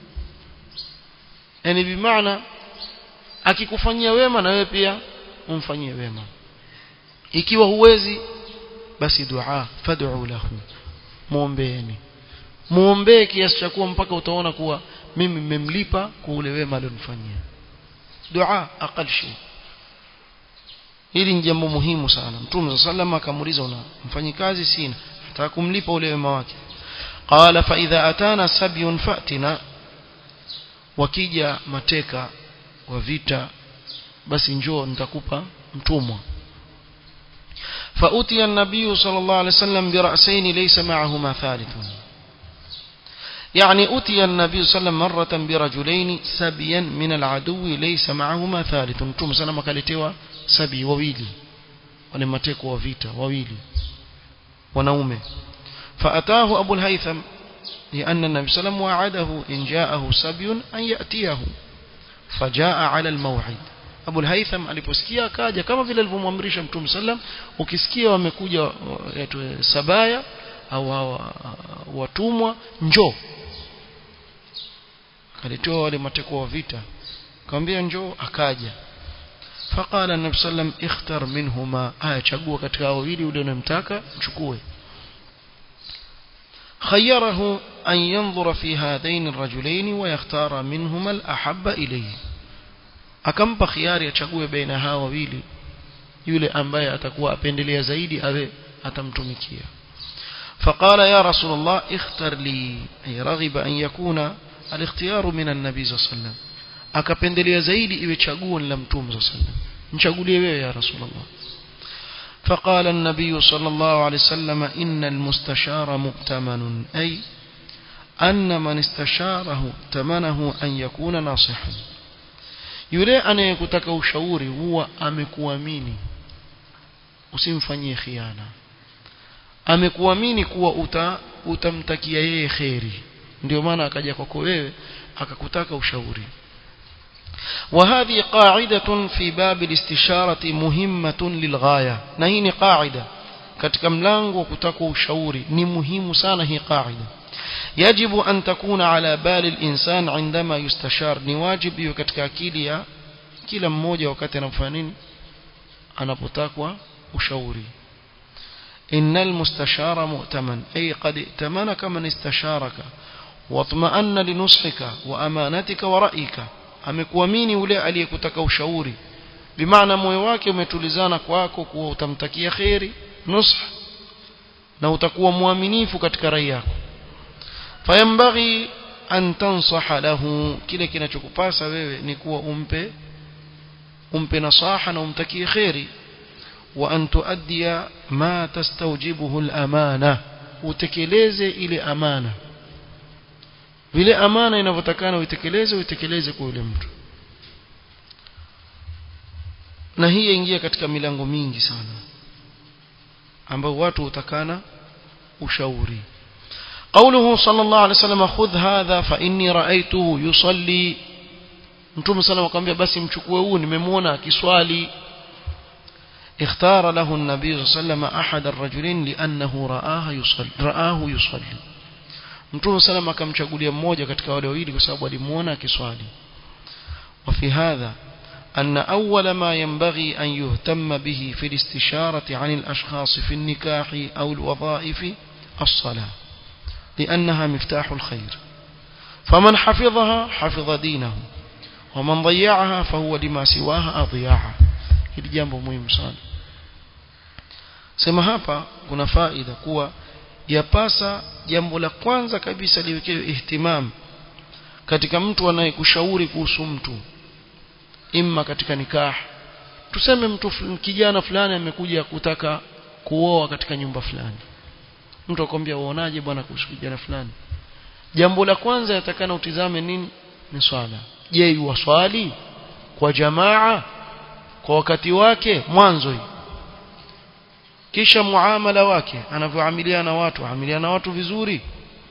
yani bimaana akikufanyia wema na wewe pia umfanyie wema ikiwa huwezi basi dua fad'u lahu muombeeni muombee kiasi cha kuwa mpaka utaona kuwa mimi nimemlipa kwa ule wema alionifanyia dua aqal shay hili ni jambo muhimu sana mtume sallallahu akamuuliza una mfanyikazi sina nataka kumlipa ule wema wake qala fa idha atana sabyun fatina wakija mateka wa vita basi njoo nitakupa mtumwa فأتي النبي صلى الله عليه وسلم برأسين ليس معهما ثالث يعني أتي النبي صلى الله عليه وسلم مرة برجلين سبيا من العدو ليس معهما ثالث متوم سلام كالتوا سبي وويلي ولمتك وفيتا وويلي ونومه فأتاه أبو الهيثم لأن النبي صلى الله عليه وسلم وعده إن جاءه سبي أن يأتيه فجاء على الموعد Abu al-Haytham aliposikia akaja kama vile alivyomwamrisha Mtume sallam ukisikia wamekuja sabaya au watumwa njoo alitoa wale mateko wa vita akamwambia njoo akaja faqala an-nabi sallam ikhtar minhuma aya chagua katika hao wawili ule unamtaka mchukue خيره أن ينظر في هذين الرجلين ويختار منهما الأحب إليه akampa khiari achague baina hawa wawili yule ambaye atakuwa apendelea zaidi awe atamtumikia فقال يا رسول الله اختر لي أي رغب أن يكون الاختيار من النبي صلى الله عليه وسلم akapendelea zaidi iwe chaguo la mtume صلى الله عليه وسلم mchagulie wewe ya رسول الله فقال النبي صلى الله عليه وسلم إن المستشار مؤتمن أي أن من استشاره ائتمنه أن يكون ناصحا yule anayekutaka ushauri huwa amekuamini usimfanyie khiana amekuamini kuwa uta, utamtakia yeye kheri ndio maana akaja kwako wewe akakutaka ushauri وهذه قاعدة في باب الاستشارة مهمة للغاية نهين قاعدة katika mlango wa kutaka ushauri ni muhimu sana hii qaida yajibu an takuna ala bali al-insan indama yustashar ni wajibu hiyo katika akili ya kila mmoja wakati anafanya nini anapotakwa ushauri innal mustashara mu'taman ay qad i'tamanaka man istasharaka watma'anna linushika wa amanatika wa ra'ika amekuamini yule aliyekutaka ushauri bimaana moyo wake umetulizana kwako kuwa utamtakia kheri nusha na utakuwa mwaminifu katika rai yako fayambaghi an tansaha lahu kile kinachokupasa wewe ni kuwa umpe umpe nasaha na umtakie kheri wa an tuaddiya ma tastawjibuhu al-amana utekeleze ile amana vile amana inavyotakana uitekeleze uitekeleze kwa yule mtu na hii ingia katika milango mingi sana ambao watu utakana ushauri قوله صلى الله عليه وسلم خذ هذا فإني رأيته يصلي mtume sana akamwambia basi mchukue huu nimemwona akiswali اختار له النبي صلى الله عليه وسلم أحد الرجلين لأنه رآه يصلي رآه يصلي mtume sana akamchagulia mmoja katika wale wawili kwa sababu alimuona akiswali وفي هذا أن أول ما ينبغي أن يهتم به في الاستشارة عن الأشخاص في النكاح أو الوظائف الصلاة لأنها مفتاح الخير فمن حفظها حفظ دينه ومن ضيعها فهو لما سواها أضياعا hili jambo muhimu sana sema hapa kuna faida kuwa yapasa jambo la kwanza kabisa liwekewe ihtimam katika mtu anayekushauri kuhusu mtu imma katika nikah tuseme mtu kijana fulani amekuja kutaka kuoa katika nyumba fulani mtu akwambia uonaje bwana kuhusu kijana fulani jambo la kwanza yatakana utizame nini ni swala je yuwaswali kwa jamaa kwa wakati wake mwanzo hii kisha muamala wake anavyoamiliana na watu amiliana na watu vizuri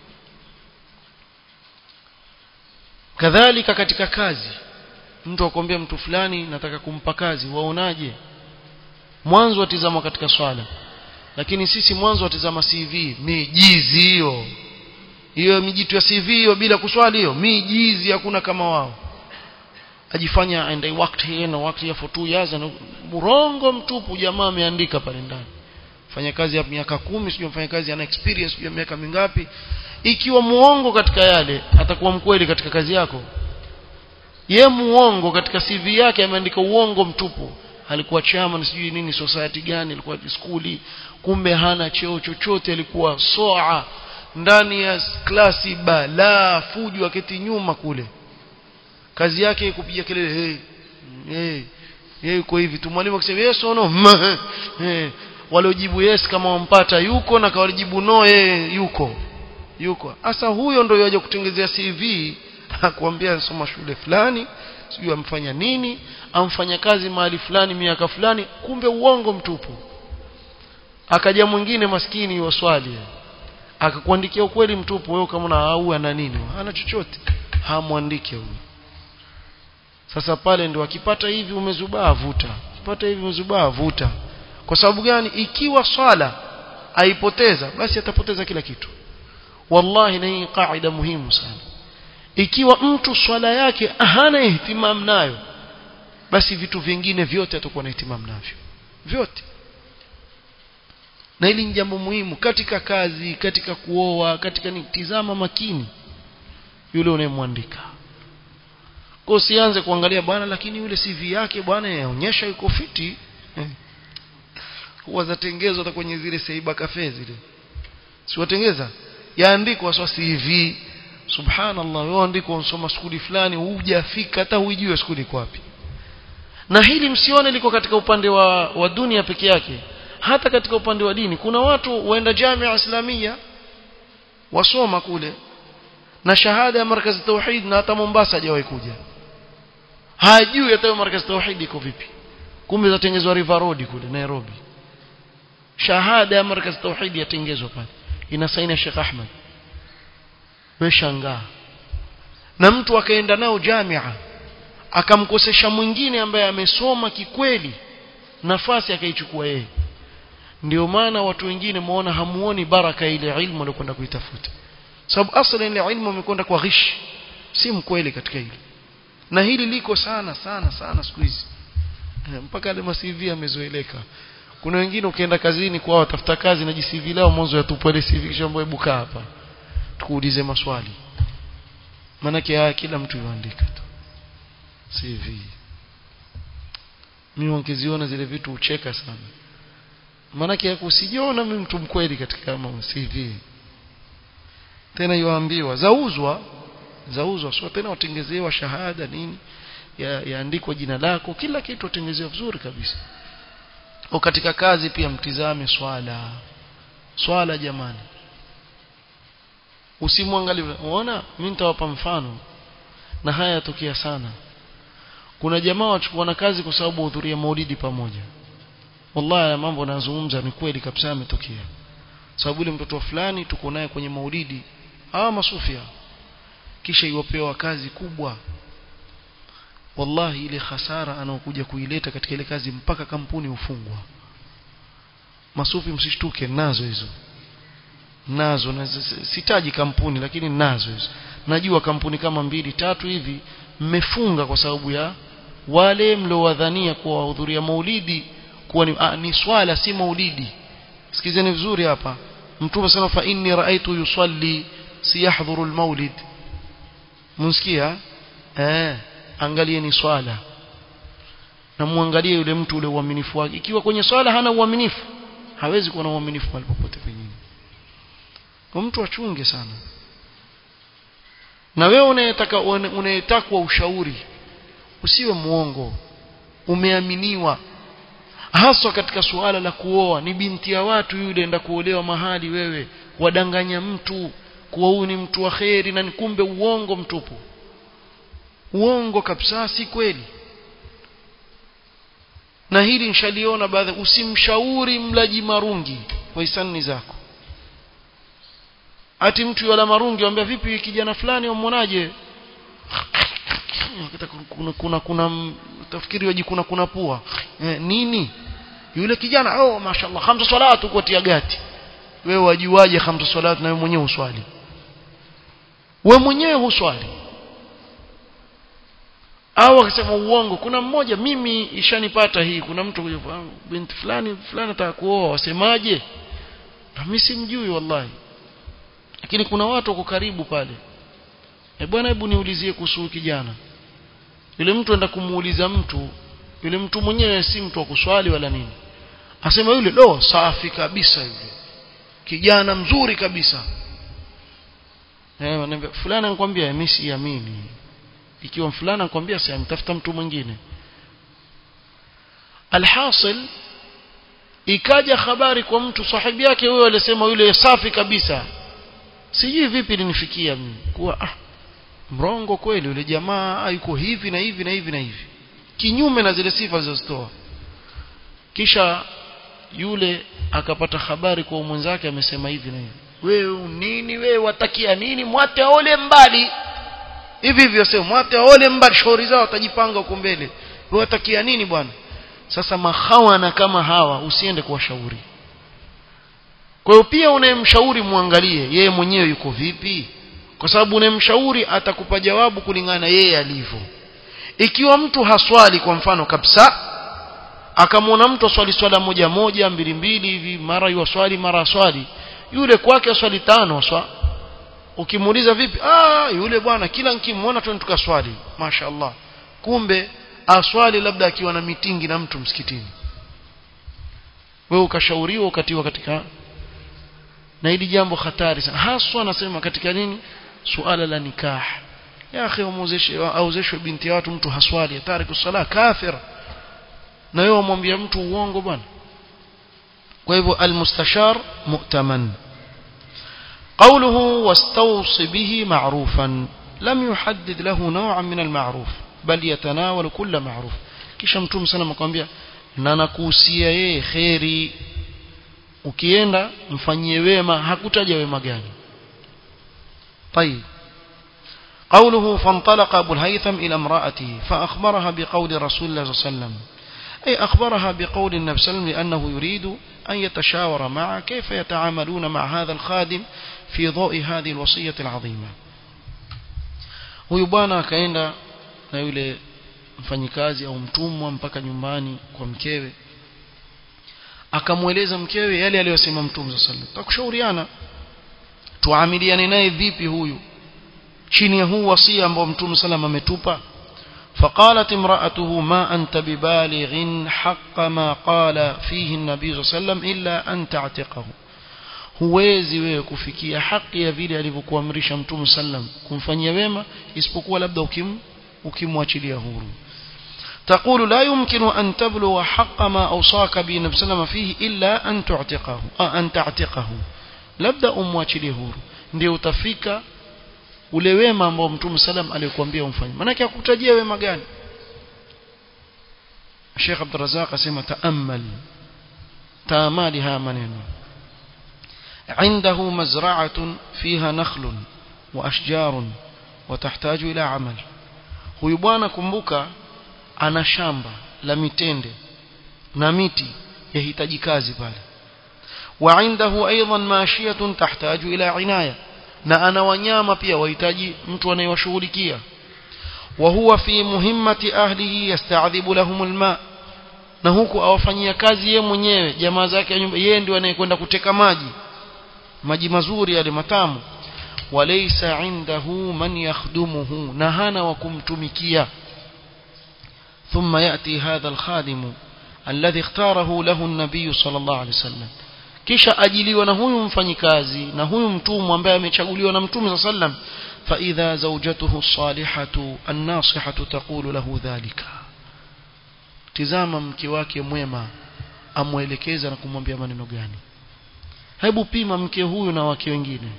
kadhalika katika kazi mtu akwambia mtu fulani nataka kumpa kazi waonaje mwanzo atizama katika swala lakini sisi mwanzo atizama CV mijizi hiyo hiyo mijitu ya CV hiyo bila kuswali hiyo mijizi hakuna kama wao ajifanya and I worked here and I worked here for two years and murongo mtupu jamaa ameandika pale ndani fanya kazi ya miaka kumi sijui mfanya kazi ana experience sijui miaka mingapi ikiwa muongo katika yale atakuwa mkweli katika kazi yako ye muongo katika CV yake ameandika uongo mtupu alikuwa chairman sijui nini society gani alikuwa skuli kumbe hana cheo chochote alikuwa soa ndani ya klasi bala fujo aketi nyuma kule kazi yake kupiga kelele hey hey yeye yuko hivi tu mwalimu akisema yes or no hey. waliojibu yes kama wampata yuko na kawalijibu no yeye yuko yuko sasa huyo ndio yaje kutengezea CV akwambia anasoma shule fulani sijui amfanya nini amfanya kazi mahali fulani miaka fulani kumbe uongo mtupu akaja mwingine maskini waswali akakuandikia ukweli mtupu wewe kama na au ana nini hana chochote hamwandike huyo sasa pale ndio akipata hivi umezubaa vuta akipata hivi umezubaa vuta kwa sababu gani ikiwa swala aipoteza basi atapoteza kila kitu wallahi na hii kaida muhimu sana ikiwa mtu swala yake hana ihtimam nayo basi vitu vingine vyote atakuwa na ihtimam navyo vyote na hili ni jambo muhimu katika kazi katika kuoa katika nitizama makini yule unayemwandika kwa usianze kuangalia bwana lakini yule CV yake bwana yaonyesha yuko fiti eh. huwa zatengezwa hata kwenye zile seiba cafe zile si watengeza yaandikwa swa CV subhanallah wewe andiko unsoma skuli fulani hujafika hata huijue skuli iko wapi na hili msione liko katika upande wa, wa dunia peke yake hata katika upande wa dini kuna watu waenda jamia islamia wasoma kule na shahada ya markazi tauhid na hata Mombasa hajawahi kuja hajui hata markazi tauhid iko vipi kumbe zatengezwa River Road kule Nairobi shahada ya markazi tauhid yatengezwa pale ina saini ya Sheikh Ahmed meshangaa na mtu akaenda nao jamia akamkosesha mwingine ambaye amesoma kikweli nafasi akaichukua yeye ndio maana watu wengine muona hamuoni baraka ile ilmu aliyokwenda kuitafuta sababu asli ile ilmu amekwenda kwa ghish si mkweli katika hili na hili liko sana sana sana siku hizi mpaka ile masivi yamezoeleka kuna wengine ukienda kazini kwao watafuta kazi na jisivi lao mwanzo yatupwa ile CV kisha mbona buka hapa tukuulize maswali maana haya kila mtu yuandika tu CV mimi wangeziona zile vitu ucheka sana maanake usijiona mimi mtu mkweli katika kama CV tena yuambiwa zauzwa zauzwa sio tena watengezewa shahada nini ya, yaandikwa jina lako kila kitu watengezewa vizuri kabisa au katika kazi pia mtizame swala swala jamani usimwangalie unaona mimi nitawapa mfano na haya yatokea sana kuna jamaa wachukua na kazi kwa sababu hudhuria maulidi pamoja wallahi mambo nazungumza ni kweli kabisa yametokea sababu ile mtoto fulani tuko naye kwenye maulidi hawa masufia kisha iwapewa kazi kubwa wallahi ile hasara anaokuja kuileta katika ile kazi mpaka kampuni hufungwa masufi msishtuke nazo hizo nazo na sitaji kampuni lakini nazo hizo najua kampuni kama mbili tatu hivi mmefunga kwa sababu ya wale mliowadhania kuwa wahudhuria maulidi kuwa ni, ah, ni swala si maulidi sikizeni vizuri hapa mtume sana fa inni raaitu yusalli si yahdhuru almaulid msikia eh angalie ni swala na muangalie yule mtu ule uaminifu wake ikiwa kwenye swala hana uaminifu hawezi kuwa na uaminifu mahali popote pengine kwa mtu achunge sana na wewe unayetaka unayetakwa ushauri usiwe muongo umeaminiwa haswa katika suala la kuoa ni binti ya watu yule enda kuolewa mahali wewe wadanganya mtu kuwa huyu ni mtu wa kheri na kumbe uongo mtupu uongo kabisa si kweli na hili nshaliona baadhi usimshauri mlaji marungi kwa hisani zako ati mtu yala marungi anambia vipi kijana fulani umwonaje kuna kuna kuna tafikiri waji kuna kuna pua eh, nini yule kijana oh mashallah khamsa salatu kwa tia gati wewe wajuaje khamsa salatu na wewe mwenyewe uswali wewe mwenyewe huswali au akisema uongo kuna mmoja mimi ishanipata hii kuna mtu kuja binti fulani fulani ataka kuoa wasemaje mimi simjui wallahi lakini kuna watu wako karibu pale e bwana hebu niulizie kuhusu kijana yule mtu enda kumuuliza mtu yule mtu mwenyewe si mtu wa kuswali wala nini asema yule lo safi kabisa yule kijana mzuri kabisa eh fulana anakuambia mimi siamini ikiwa fulana anakuambia si amtafuta mtu mwingine alhasil ikaja habari kwa mtu sahibi yake huyo alisema yule safi kabisa sijui vipi linifikia mimi kuwa ah mrongo kweli yule jamaa yuko hivi na hivi na hivi na hivi kinyume na zile sifa zilizozitoa kisha yule akapata habari kwa mwenzake amesema hivi na hivi wewe nini wewe watakia nini mwate ole mbali hivi hivyo sema mwate ole mbali shauri zao watajipanga huko mbele wewe watakia nini bwana sasa mahawana kama hawa usiende kuwashauri kwa hiyo pia unayemshauri muangalie yeye mwenyewe yuko vipi kwa sababu unayemshauri atakupa jawabu kulingana yeye alivyo ikiwa mtu haswali kwa mfano kabisa akamwona mtu aswali swala moja moja mbili mbili hivi mara yuwaswali mara aswali yule kwake aswali tano aswa ukimuuliza vipi ah yule bwana kila nikimwona tu tukaswali mashaallah kumbe aswali labda akiwa na mitingi na mtu msikitini wewe ukashauriwa ukatiwa katika na hili jambo hatari sana haswa nasema katika nini suala la nikah ya akhi umuzeshe auzeshwe binti ya watu mtu haswali hatari kusala kafir na wewe umwambia mtu uongo bwana kwa hivyo almustashar mu'taman قوله واستوص به معروفا لم يحدد له نوعا من المعروف بل يتناول كل معروف kisha mtume sana akamwambia na nakuhusia yeye khairi ukienda mfanyie wema hakutaja wema gani طيب قوله فانطلق ابو الهيثم الى امراته فاخبرها بقول رسول الله صلى الله عليه وسلم اي اخبرها بقول النبي صلى الله عليه وسلم لانه يريد ان يتشاور معه كيف يتعاملون مع هذا الخادم في ضوء هذه الوصيه العظيمه huyu bwana akaenda na yule mfanyikazi au mtumwa mpaka nyumbani kwa mkewe akamweleza mkewe yale aliyosema mtume sallallahu alaihi wasallam takushauriana tuamiliane naye vipi huyu chini ya huu wasia ambao mtume sallam ametupa فقالت امرأته ما أنت ببالغ حق ما قال فيه النبي صلى الله عليه وسلم إلا أن تعتقه huwezi wewe kufikia haki ya vile alivyokuamrisha mtume sallam kumfanyia wema isipokuwa labda ukim ukimwachilia huru تقول لا يمكن أن تبلغ حق ما أوصاك به النبي صلى الله عليه وسلم فيه إلا أن تعتقه أن تعتقه labda umwachilie huru ndio utafika ule wema ambao mtume salam aliyokuambia umfanye maana yake akutajia wema gani Sheikh Abdul Razak asema taamal taamali haya maneno عنده مزرعة فيها نخل وأشجار وتحتاج إلى عمل huyu bwana kumbuka ana shamba la mitende na miti yahitaji kazi pale وعنده أيضا ماشية تحتاج إلى عناية na ana wanyama pia wahitaji mtu anayewashughulikia wa huwa fi muhimmati ahlihi yasta'dhibu lahum alma na huku awafanyia kazi ye mwenyewe jamaa zake ya nyumba yeye ndio anayekwenda kuteka maji maji mazuri yale matamu walaysa indahu man yakhdumuhu na hana wa kumtumikia thumma yati hadha alkhadim alladhi ikhtarahu lahu an-nabiy sallallahu alayhi wasallam kisha ajiliwa na huyu mfanyikazi na huyu mtumwa ambaye amechaguliwa na mtume sallam fa idha zawjatuhu salihatu an-nasihatu taqulu lahu dhalika tizama mke wake mwema amwelekeza na kumwambia maneno gani hebu pima mke huyu na wake wengine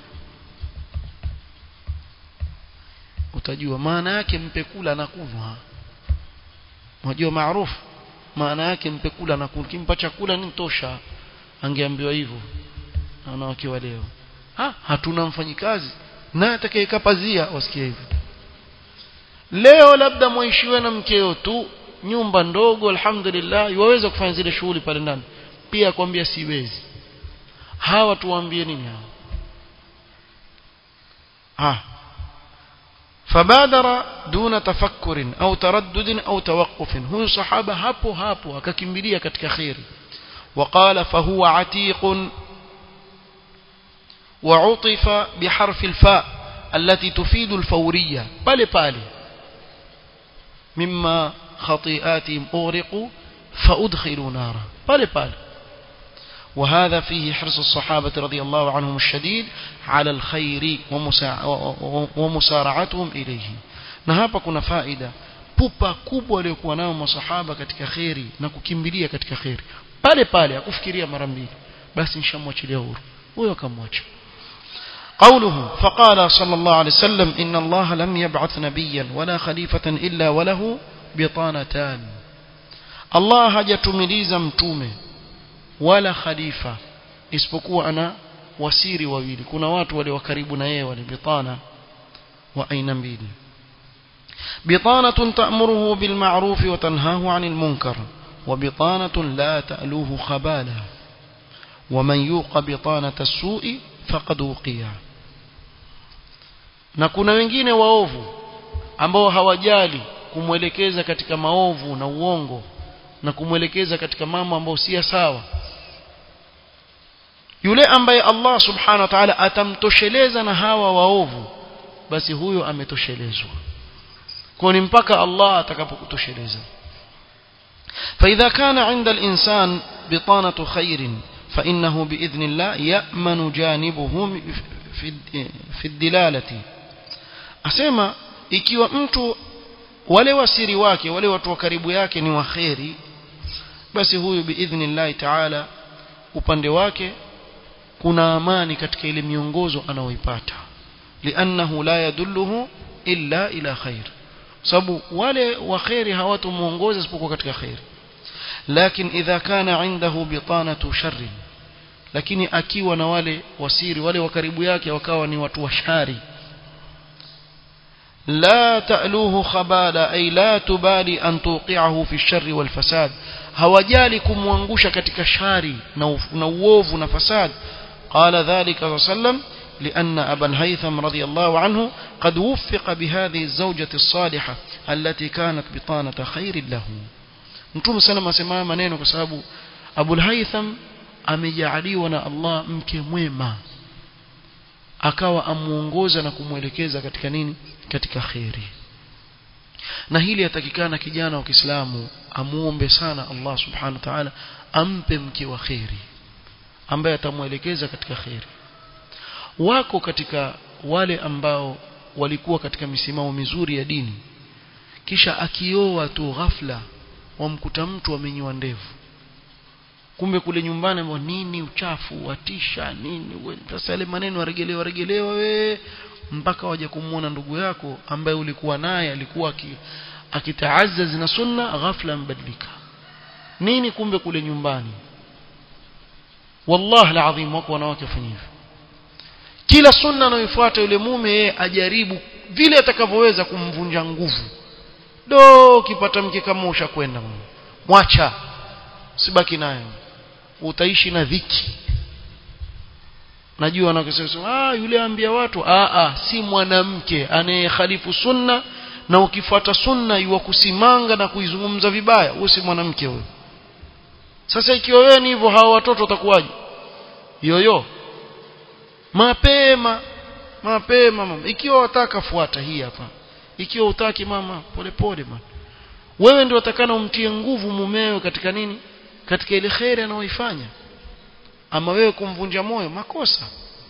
utajua maana yake mpe kula na kunwa unajua maarufu maana yake mpe kula na kunwa kimpa chakula ni tosha angeambiwa hivyo na wanawake wa leo ha hatuna mfanyikazi naye atakayekaa pazia wasikie hivyo leo labda mwishiwe na mkeo tu nyumba ndogo alhamdulillah waweza kufanya zile shughuli pale ndani pia kwambia siwezi hawa tuwaambie nini hawa ha فبادر دون تفكر أو تردد أو توقف هو صحابة hapo hapo akakimbilia katika khairi وقال فهو عتيق وعطف بحرف الفاء التي تفيد الفورية بالي بالي مما خطيئاتهم أغرقوا فأدخلوا نارا بالي بالي وهذا فيه حرص الصحابة رضي الله عنهم الشديد على الخير ومسارعتهم إليه نهابا كنا فائدة pupa kubwa waliokuwa nao masahaba katika kheri na kukimbilia katika kheri pale pale akufikiria mara mbili basi nishamwachilia huru huyo akamwacha قوله فقال صلى الله عليه وسلم إن الله لم يبعث نبيا ولا خليفة إلا وله بطانتان الله hajatumiliza mtume wala khalifa isipokuwa ana wasiri wawili kuna watu wale wa karibu na yeye wale bitana wa aina mbili بطانة تأمره بالمعروف وتنهاه عن المنكر وبطانة لا تألوه خبالا ومن يوق بطانة السوء فقد وقيا na kuna wengine waovu ambao hawajali kumwelekeza katika maovu na uongo na kumwelekeza katika mambo ambayo si sawa yule ambaye Allah subhanahu wa ta'ala atamtosheleza na hawa waovu basi huyo ametoshelezwa kwa ni mpaka Allah atakapokutosheleza فإذا كان عند الإنسان بطانة خير فإنه بإذن الله يأمن جانبه في الدلالة أسمى ikiwa mtu wale wasiri wake wale watu wa karibu yake ni waheri basi huyu biidhnillahi taala upande wake kuna amani katika ile miongozo anaoipata liannahu la yadulluhu illa ila khair sababu wale waheri hawatomuongoza isipokuwa katika khair lakini idha kana indahu bitanatu sharri lakini akiwa na wale wasiri wale wa karibu yake wakawa ni watu washari لا تألوه خبالا أي لا تبالي أن توقعه في الشر والفساد hawajali kumwangusha katika shari na uovu na fasad قال ذلك صلى الله عليه وسلم لأن أبا الهيثم رضي الله عنه قد وفق بهذه الزوجة الصالحة التي كانت بطانة خير له نتوم سلم سماء منين كسابو أبو الهيثم amejaliwa na Allah mke mwema akawa amuongoza na kumwelekeza katika nini katika khairi na hili yatakikana kijana wa Kiislamu amuombe sana Allah subhanahu wa ta'ala ampe mke wa khairi ambaye atamuelekeza katika khairi wako katika wale ambao walikuwa katika misimamo mizuri ya dini kisha akioa tu ghafla wamkuta mtu amenyoa ndevu kumbe kule nyumbani mbona nini uchafu watisha nini sasa yale maneno waregelewa waregelewa we mpaka waje kumuona ndugu yako ambaye ulikuwa naye alikuwa akitaazaz na sunna ghafla mbadilika nini kumbe kule nyumbani wallahi alazim wako wanawake wafanya hivyo kila sunna anayofuata yule mume yeye ajaribu vile atakavyoweza kumvunja nguvu do ukipata mke kama ushakwenda mwacha sibaki nayo utaishi na dhiki najua wanakosema ah yule ambia watu ah ah si mwanamke anayekhalifu sunna na ukifuata sunna yuwa kusimanga na kuizungumza vibaya huyo si mwanamke huyo sasa ikiwa wewe ni hivyo hawa watoto watakuwaje yoyo mapema mapema mama ikiwa wataka fuata hii hapa ikiwa utaki mama polepole mama wewe ndio utakana umtie nguvu mumewe katika nini katika ile khairi anayoifanya ama wewe kumvunja moyo makosa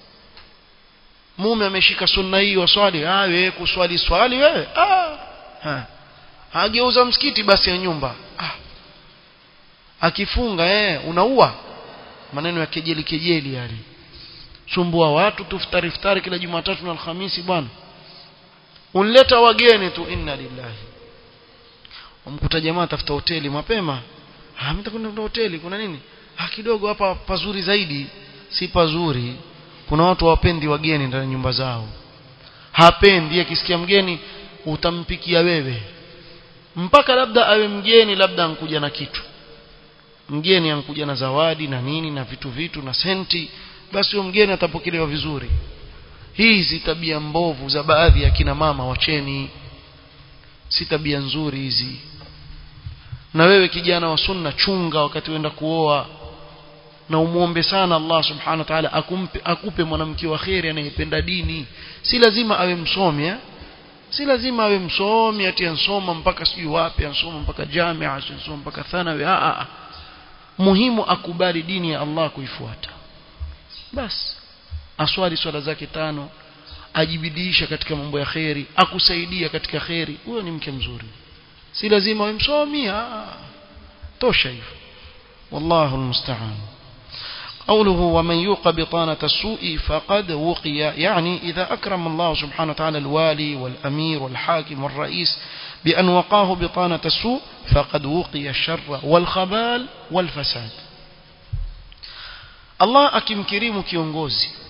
mume ameshika sunna hii waswali ah wewe kuswali swali wewe ah ha. ageuza msikiti basi ya nyumba ah akifunga eh unaua maneno ya kejeli kejeli yale sumbua watu tuftari iftari kila Jumatatu na Alhamisi bwana unleta wageni tu inna lillahi umkuta jamaa tafuta hoteli mapema ah mimi nitakwenda hoteli kuna nini ah kidogo hapa pazuri zaidi si pazuri kuna watu hawapendi wageni ndani ya nyumba zao hapendi akisikia mgeni utampikia wewe mpaka labda awe mgeni labda ankuja na kitu mgeni ankuja na zawadi na nini na vitu vitu na senti basi huyo mgeni atapokelewa vizuri hizi tabia mbovu za baadhi ya kina mama wacheni si tabia nzuri hizi na wewe kijana wa sunna chunga wakati uenda kuoa na umuombe sana Allah subhanahu wa ta'ala akumpe akupe mwanamke wa khairi anayependa dini si lazima awe msomi eh? si lazima awe msomi ati ansoma mpaka sijui wapi ansoma mpaka jamia ansoma mpaka thanawi a a muhimu akubali dini ya Allah kuifuata basi aswali swala zake tano ajibidiisha katika mambo ya khairi akusaidia katika khairi huyo ni mke mzuri si lazima awe msomi tosha hivyo wallahu almusta'an قوله ومن يوق بطانة السوء فقد وقي يعني إذا أكرم الله سبحانه وتعالى الوالي والأمير والحاكم والرئيس بأن وقاه بطانة السوء فقد وقي الشر والخبال والفساد الله أكم كريم كيونغوزي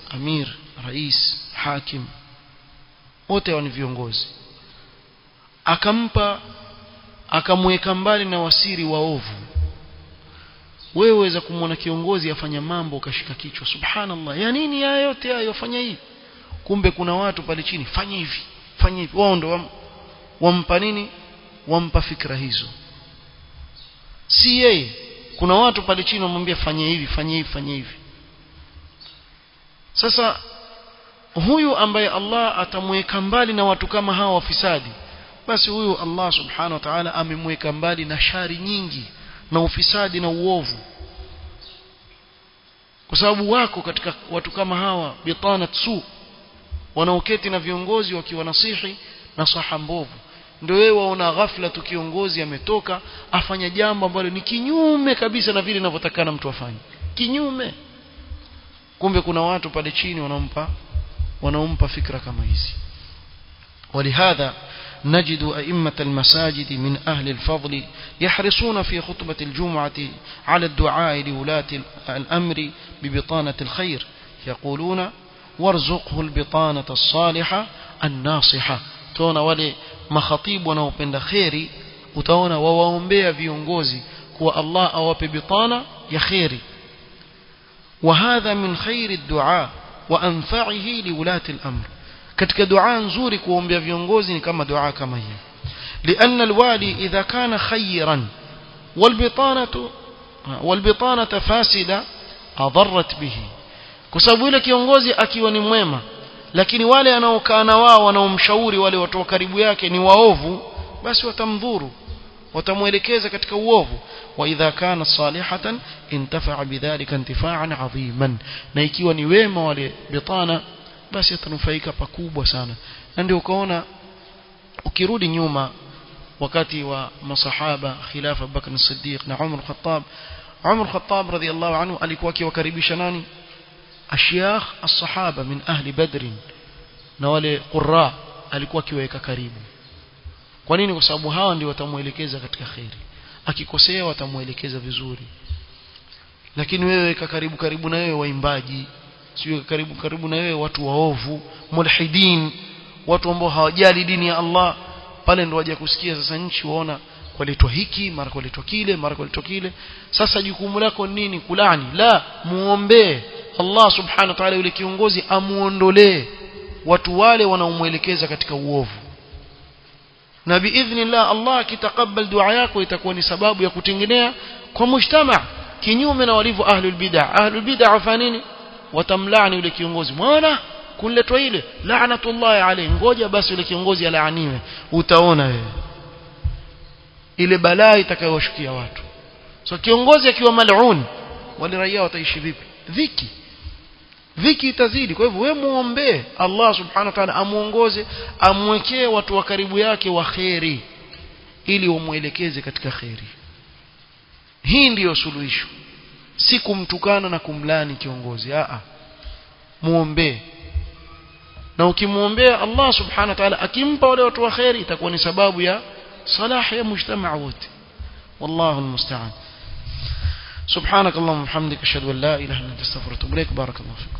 amir rais hakim wote ni viongozi akampa akamweka mbali na wasiri waovu wewe waweza kumwona kiongozi afanya mambo ukashika kichwa subhanallah ya nini haya yote hayo fanya hivi kumbe kuna watu pale chini fanya hivi fanya hivi wao ndo wam, wampa nini wampa fikra hizo si yeye kuna watu pale chini wamwambia fanya hivi fanya hivi fanya hivi sasa huyu ambaye Allah atamweka mbali na watu kama hawa wafisadi basi huyu Allah subhanahu wa ta'ala amemweka mbali na shari nyingi na ufisadi na uovu kwa sababu wako katika watu kama hawa bitanat su wanaoketi na viongozi wakiwa nasihi na saha mbovu ndio wewe waona ghafla tu kiongozi ametoka afanya jambo ambalo ni kinyume kabisa na vile inavyotakana mtu afanye kinyume kumbe kuna watu pale chini wanampa wanaompa fikra kama hizi ولهذا نجد أئمة المساجد من أهل الفضل يحرصون في خطبة الجمعة على الدعاء لولاة الأمر ببطانة الخير يقولون وارزقه البطانة الصالحة الناصحة تona wale makhatibu wanaopenda kheri utaona wawaombea viongozi kuwa Allah awape bitana ya kheri وهذا من خير الدعاء وأنفعه لولاة الأمر katika dua nzuri kuombea viongozi ni kama dua kama hii لأن الوالي إذا كان خيرا والبطانة والبطانة فاسدة أضرت به kwa sababu yule kiongozi akiwa ni mwema lakini wale anaokaa na wao wanaomshauri wale watu wa karibu yake ni waovu basi watamdhuru watamwelekeza katika uovu wa idha kana salihatan intafa'a bidhalika intifa'an 'aziman na ikiwa ni wema wale bitana basi atanufaika pakubwa sana na ndio ukaona ukirudi nyuma wakati wa masahaba khilafa Bakr as-Siddiq na Umar Khattab Umar Khattab radhiyallahu anhu alikuwa akiwakaribisha nani ashyakh as-sahaba min ahli badr na wale qurra alikuwa akiweka karibu kwa nini kwa sababu hawa ndio watamuelekeza katika khairi akikosea watamuelekeza vizuri lakini wewe weka karibu karibu na wewe waimbaji sio karibu karibu na wewe watu waovu mulhidin watu ambao hawajali dini ya Allah pale ndo waje kusikia sasa nchi waona kwaletwa hiki mara kwaletwa kile mara kwaletwa kile sasa jukumu lako nini kulani la muombee Allah subhanahu wa ta'ala yule kiongozi amuondolee watu wale wanaomwelekeza katika uovu na biidhnillah Allah akitakabal dua yako itakuwa ni sababu ya kutengenea kwa mujtama kinyume na walivyo ahlul bid'ah ahlul bid'ah wafanini watamlaani yule kiongozi mwana kuletwa ile laanatullah alayhi ngoja basi yule kiongozi alaaniwe utaona wewe ile balaa itakayowashukia watu so kiongozi akiwa mal'un wale raia wataishi vipi dhiki dhiki itazidi kwa hivyo wewe muombe Allah subhanahu wa ta'ala amuongoze amwekee watu wa karibu yake wa kheri ili wamuelekeze katika kheri hii ndiyo suluhisho si kumtukana na kumlani kiongozi a muombe na ukimuombea Allah subhanahu wa ta'ala akimpa wale watu wa kheri itakuwa ni sababu ya salah ya mujtamaa wote wallahu almusta'an سبحانك اللهم وبحمدك اشهد ان لا اله الا انت استغفرك واتوب اليك بارك الله فيك